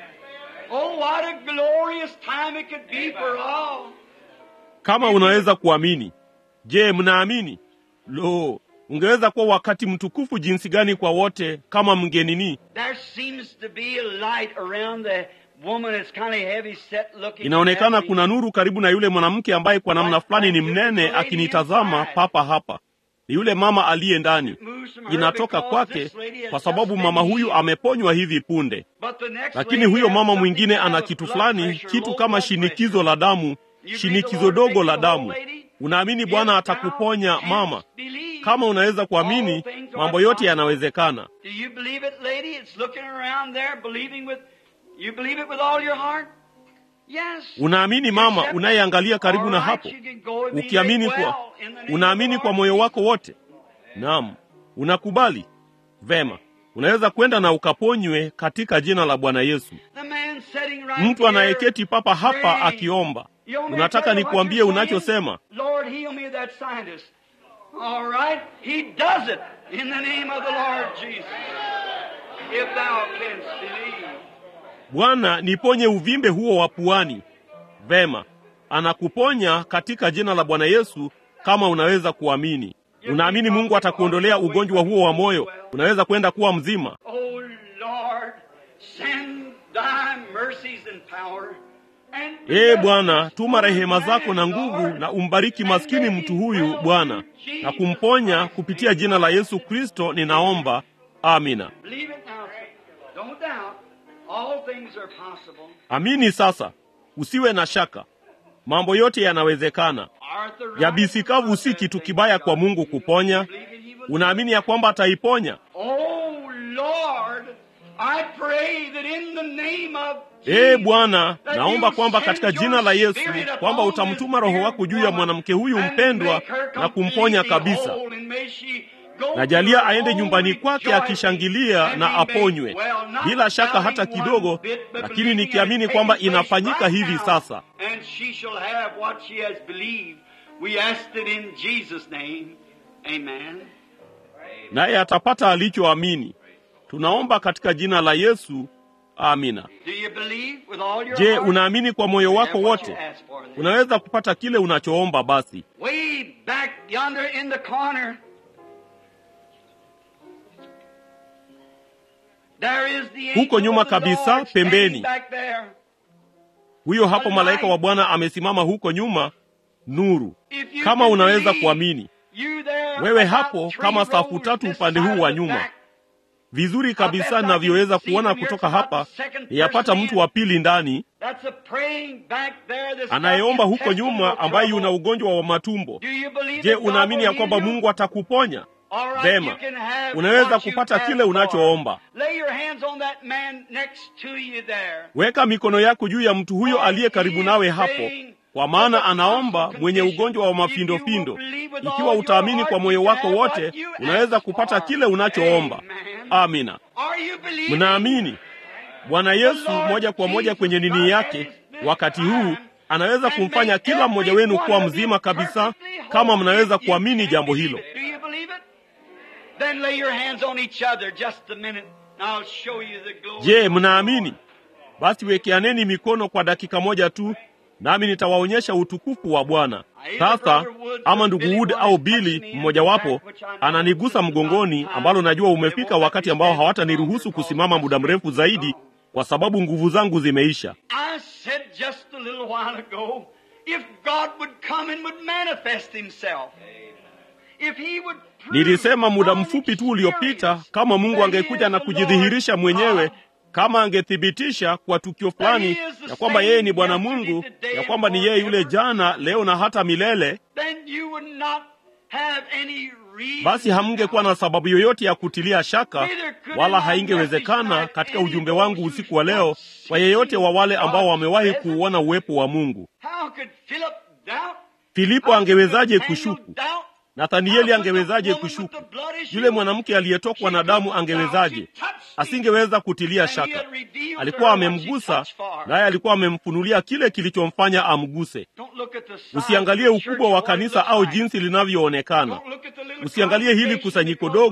Oh, what a glorious time it could be for all. kama unaweza kuamini. Je, mnaamini? Lo, ungeweza kuwa wakati mtukufu jinsi gani kwa wote kama mngenini. There seems to be a light around the woman that's kind of heavy set looking. Inaonekana at me. kuna nuru karibu na yule mwanamke ambaye kwa namna fulani ni mnene akinitazama papa hapa. Ni yule mama aliye ndani. Moves from her Inatoka because kwake this lady has kwa sababu just mama been huyu healed. ameponywa hivi punde. But the next Lakini lady huyo has mama something mwingine to ana have kitu blood fulani, pressure, kitu low kama blood shinikizo pressure. la damu, You believe the shinikizo Lord dogo make la you whole, damu. lady? Unaamini If Bwana thou atakuponya canst mama? believe, Kama unaweza kuamini, all things are mambo yote possible. yanawezekana. Do you believe it, lady? It's looking around there, believing with. You believe it with all your heart? Yes. Unaamini mama, Accept it. unayeangalia karibu na All right, hapo, you can go and be ukiamini made kwa well in the name unaamini of the kwa Lord moyo Jesus. wako wote. Naam, unakubali vema. Unaweza kwenda na ukaponywe katika jina la Bwana Yesu. The man sitting right Mtu here, anayeketi papa hapa praying. akiomba, You want me to unataka tell you what nikuambie you're saying? unachosema? Lord, heal me of that sinus. All right, he does it in the name of the Lord Jesus. If thou canst believe. Bwana, niponye uvimbe huo wa puani. Vema, anakuponya katika jina la Bwana Yesu kama unaweza kuamini. Unaamini Mungu atakuondolea ugonjwa huo wa moyo, unaweza kwenda kuwa mzima. Oh Lord, send thy mercies and power. And Ee Bwana, tuma rehema zako na nguvu na umbariki maskini mtu huyu Bwana, na kumponya kupitia jina la Yesu Kristo ninaomba. Amina. Believe it now, sir. Don't doubt. All things are possible. Amini sasa, usiwe na shaka, mambo yote yanawezekana. Arthur, Yabisi kavu si kitu kibaya kwa Mungu kuponya. Unaamini ya kwamba ataiponya? Oh Lord, I pray that in the name of Ee Bwana, naomba kwamba katika jina la Yesu kwamba utamtuma Roho wako juu ya mwanamke huyu mpendwa na kumponya kabisa. Najalia aende nyumbani kwake akishangilia na aponywe, bila shaka hata kidogo, lakini nikiamini kwamba inafanyika hivi sasa. And she shall have what she has believed. We asked it in Jesus' name. Amen. Naye atapata alichoamini. Tunaomba katika jina la Yesu. Amina. Do you believe with all your Je, heart? unaamini kwa moyo wako Have what you wote? asked for then. Unaweza kupata kile unachoomba basi. Way back yonder in the corner, there is the Huko angel nyuma of the kabisa, Lord pembeni. standing back there. Huyo hapo malaika wa Bwana amesimama huko nyuma, nuru. If you Kama can unaweza believe, kuamini you there Wewe about hapo three kama safu rows tatu this upande side huu wa of the nyuma. back. vizuri kabisa ninavyoweza kuona kutoka hapa, yapata mtu wa pili ndani That's a praying back there that's anayeomba got huko intestinal nyuma, ambaye trouble. yuna ugonjwa wa matumbo. Do you believe Je, that God unaamini ya will kwamba heal you? Mungu atakuponya? All right, Vema. you can have Unaweza what you kupata ask kile for. unachoomba. Lay your hands on that man next to you there. Weka mikono yako juu ya mtu huyo aliye karibu nawe hapo, kwa maana anaomba mwenye ugonjwa wa mafindofindo. Ikiwa utaamini kwa moyo wako wote, unaweza kupata kile unachoomba. Amina. Are you believing? Mnaamini Bwana Yesu moja kwa moja kwenye nini yake wakati huu anaweza kumfanya kila mmoja wenu kuwa mzima kabisa, kama mnaweza kuamini jambo hilo. Do you believe it? Then lay your hands on each other just a minute. and I'll show you the glory. Je, mnaamini? Basi wekeaneni mikono kwa dakika moja tu, nami nitawaonyesha utukufu wa Bwana. Sasa ama ndugu Wood au Billy mmojawapo ananigusa mgongoni, ambalo najua umefika wakati ambao hawataniruhusu kusimama muda mrefu zaidi, kwa sababu nguvu zangu zimeisha. I said just a little while ago, if God would come and would manifest himself. If he would prove Nilisema muda by mfupi tu uliopita, experience kama Mungu that he angekuja is na the kujidhihirisha Lord mwenyewe, God, kama angethibitisha kwa tukio fulani ya kwamba yeye ni Bwana Mungu, ya kwamba ni yeye yule jana, leo na hata milele, then you would not have any reason basi hamngekuwa na sababu yoyote ya kutilia shaka, Neither could wala in my haingewezekana message katika tonight ujumbe any wangu those usiku wa leo who kwa yeyote wa wale ambao God's wamewahi presence. kuuona uwepo wa Mungu. How could Philip doubt? Filipo How angewezaje could Nathaniel kushuku? doubt? Nathanieli How could the angewezaje woman with kushuku? the blood issue? Yule mwanamke aliyetokwa na damu angewezaje? Asingeweza kutilia shaka. Alikuwa amemgusa, naye alikuwa amemfunulia kile kilichomfanya amguse. Don't look at the size Usiangalie of the church ukubwa wa or what it kanisa looks au like. jinsi linavyoonekana. Don't look at the little Usiangalie hili congregation kusanyiko because we're dogo, all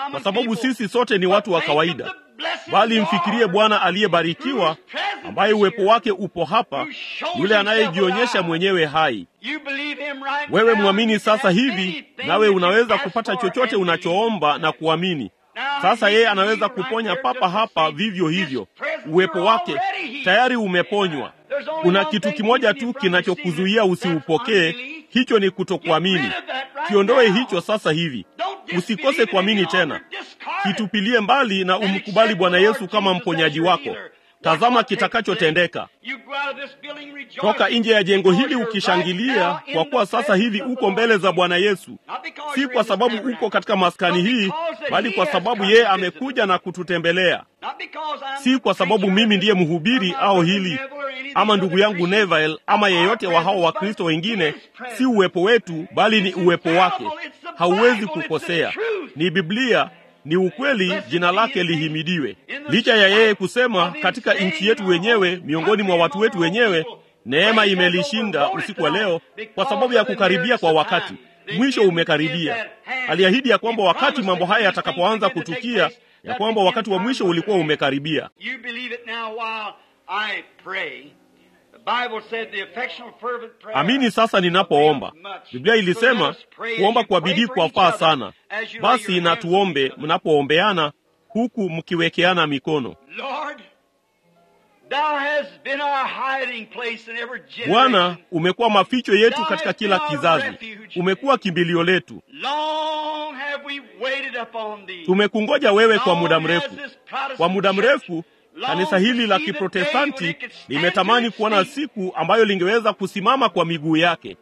kwa sababu sisi sote ni watu wa kawaida, bali mfikirie Bwana aliyebarikiwa, ambaye uwepo wake upo hapa, yule anayejionyesha mwenyewe hai. Wewe mwamini sasa hivi, nawe unaweza kupata chochote unachoomba na kuamini. Sasa yeye anaweza kuponya papa hapa vivyo hivyo. Uwepo wake tayari umeponywa. Kuna kitu kimoja tu kinachokuzuia usiupokee, hicho ni kutokuamini. Kiondoe hicho sasa hivi, usikose kuamini tena. Kitupilie mbali na umkubali Bwana Yesu kama mponyaji wako. Tazama kitakachotendeka. Toka nje ya jengo hili ukishangilia, kwa kuwa sasa hivi uko mbele za Bwana Yesu, si kwa sababu uko katika maskani hii, bali kwa sababu yeye amekuja na kututembelea. Si kwa sababu mimi ndiye mhubiri au hili ama ndugu yangu Neville ama yeyote wa hao Wakristo wengine. Si uwepo wetu, bali ni uwepo wake. Hauwezi kukosea. Ni Biblia, ni ukweli. Jina lake lihimidiwe. Licha ya yeye kusema katika nchi yetu wenyewe, miongoni mwa watu wetu wenyewe, neema imelishinda usiku wa leo, kwa sababu ya kukaribia kwa wakati. Mwisho umekaribia. Aliahidi ya kwamba wakati mambo haya yatakapoanza kutukia, ya kwamba wakati wa mwisho ulikuwa umekaribia. Amini sasa ninapoomba. Biblia ilisema kuomba kwa bidii kwafaa sana. Basi na tuombe mnapoombeana, huku mkiwekeana mikono. Bwana, umekuwa maficho yetu katika kila kizazi, umekuwa kimbilio letu. Tumekungoja wewe kwa muda mrefu, kwa muda mrefu. Kanisa hili la Kiprotestanti limetamani kuona siku ambayo lingeweza kusimama kwa miguu yake,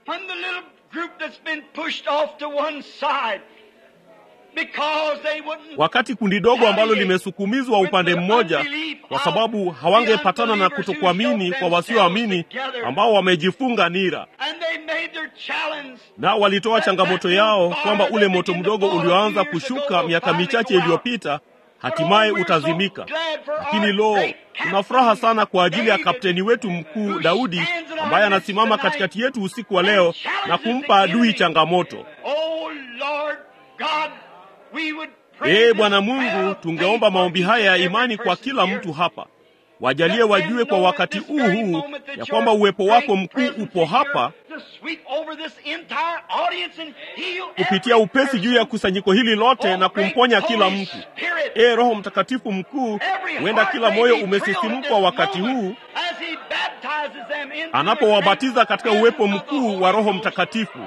wakati kundi dogo ambalo limesukumizwa upande mmoja, kwa sababu hawangepatana na kutokuamini kwa wasioamini ambao wamejifunga nira, na walitoa changamoto yao kwamba ule moto mdogo ulioanza kushuka miaka michache iliyopita hatimaye utazimika. Lakini lo, tuna furaha sana kwa ajili ya kapteni wetu mkuu Daudi ambaye anasimama katikati yetu usiku wa leo na kumpa adui changamoto. Ee Bwana Mungu, tungeomba maombi haya ya imani kwa kila mtu hapa. Wajalie wajue kwa wakati huu huu ya kwamba uwepo wako mkuu upo hapa kupitia upesi juu ya kusanyiko hili lote na kumponya kila mtu. Ee Roho Mtakatifu mkuu, huenda kila moyo umesisimkwa wakati huu anapowabatiza katika uwepo mkuu wa Roho Mtakatifu.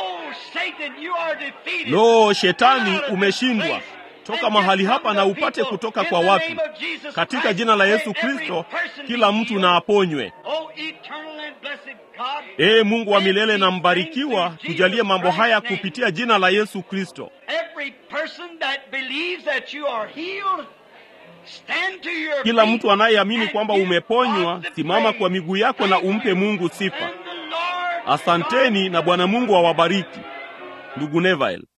Lo, Shetani umeshindwa. Toka mahali hapa na upate kutoka kwa watu, katika jina la Yesu Kristo, kila mtu na aponywe. Ee Mungu wa milele na mbarikiwa, tujalie mambo haya kupitia jina la Yesu Kristo. Kila mtu anayeamini kwamba umeponywa, simama kwa miguu yako na umpe Mungu sifa. Asanteni na Bwana Mungu awabariki. Ndugu Neville.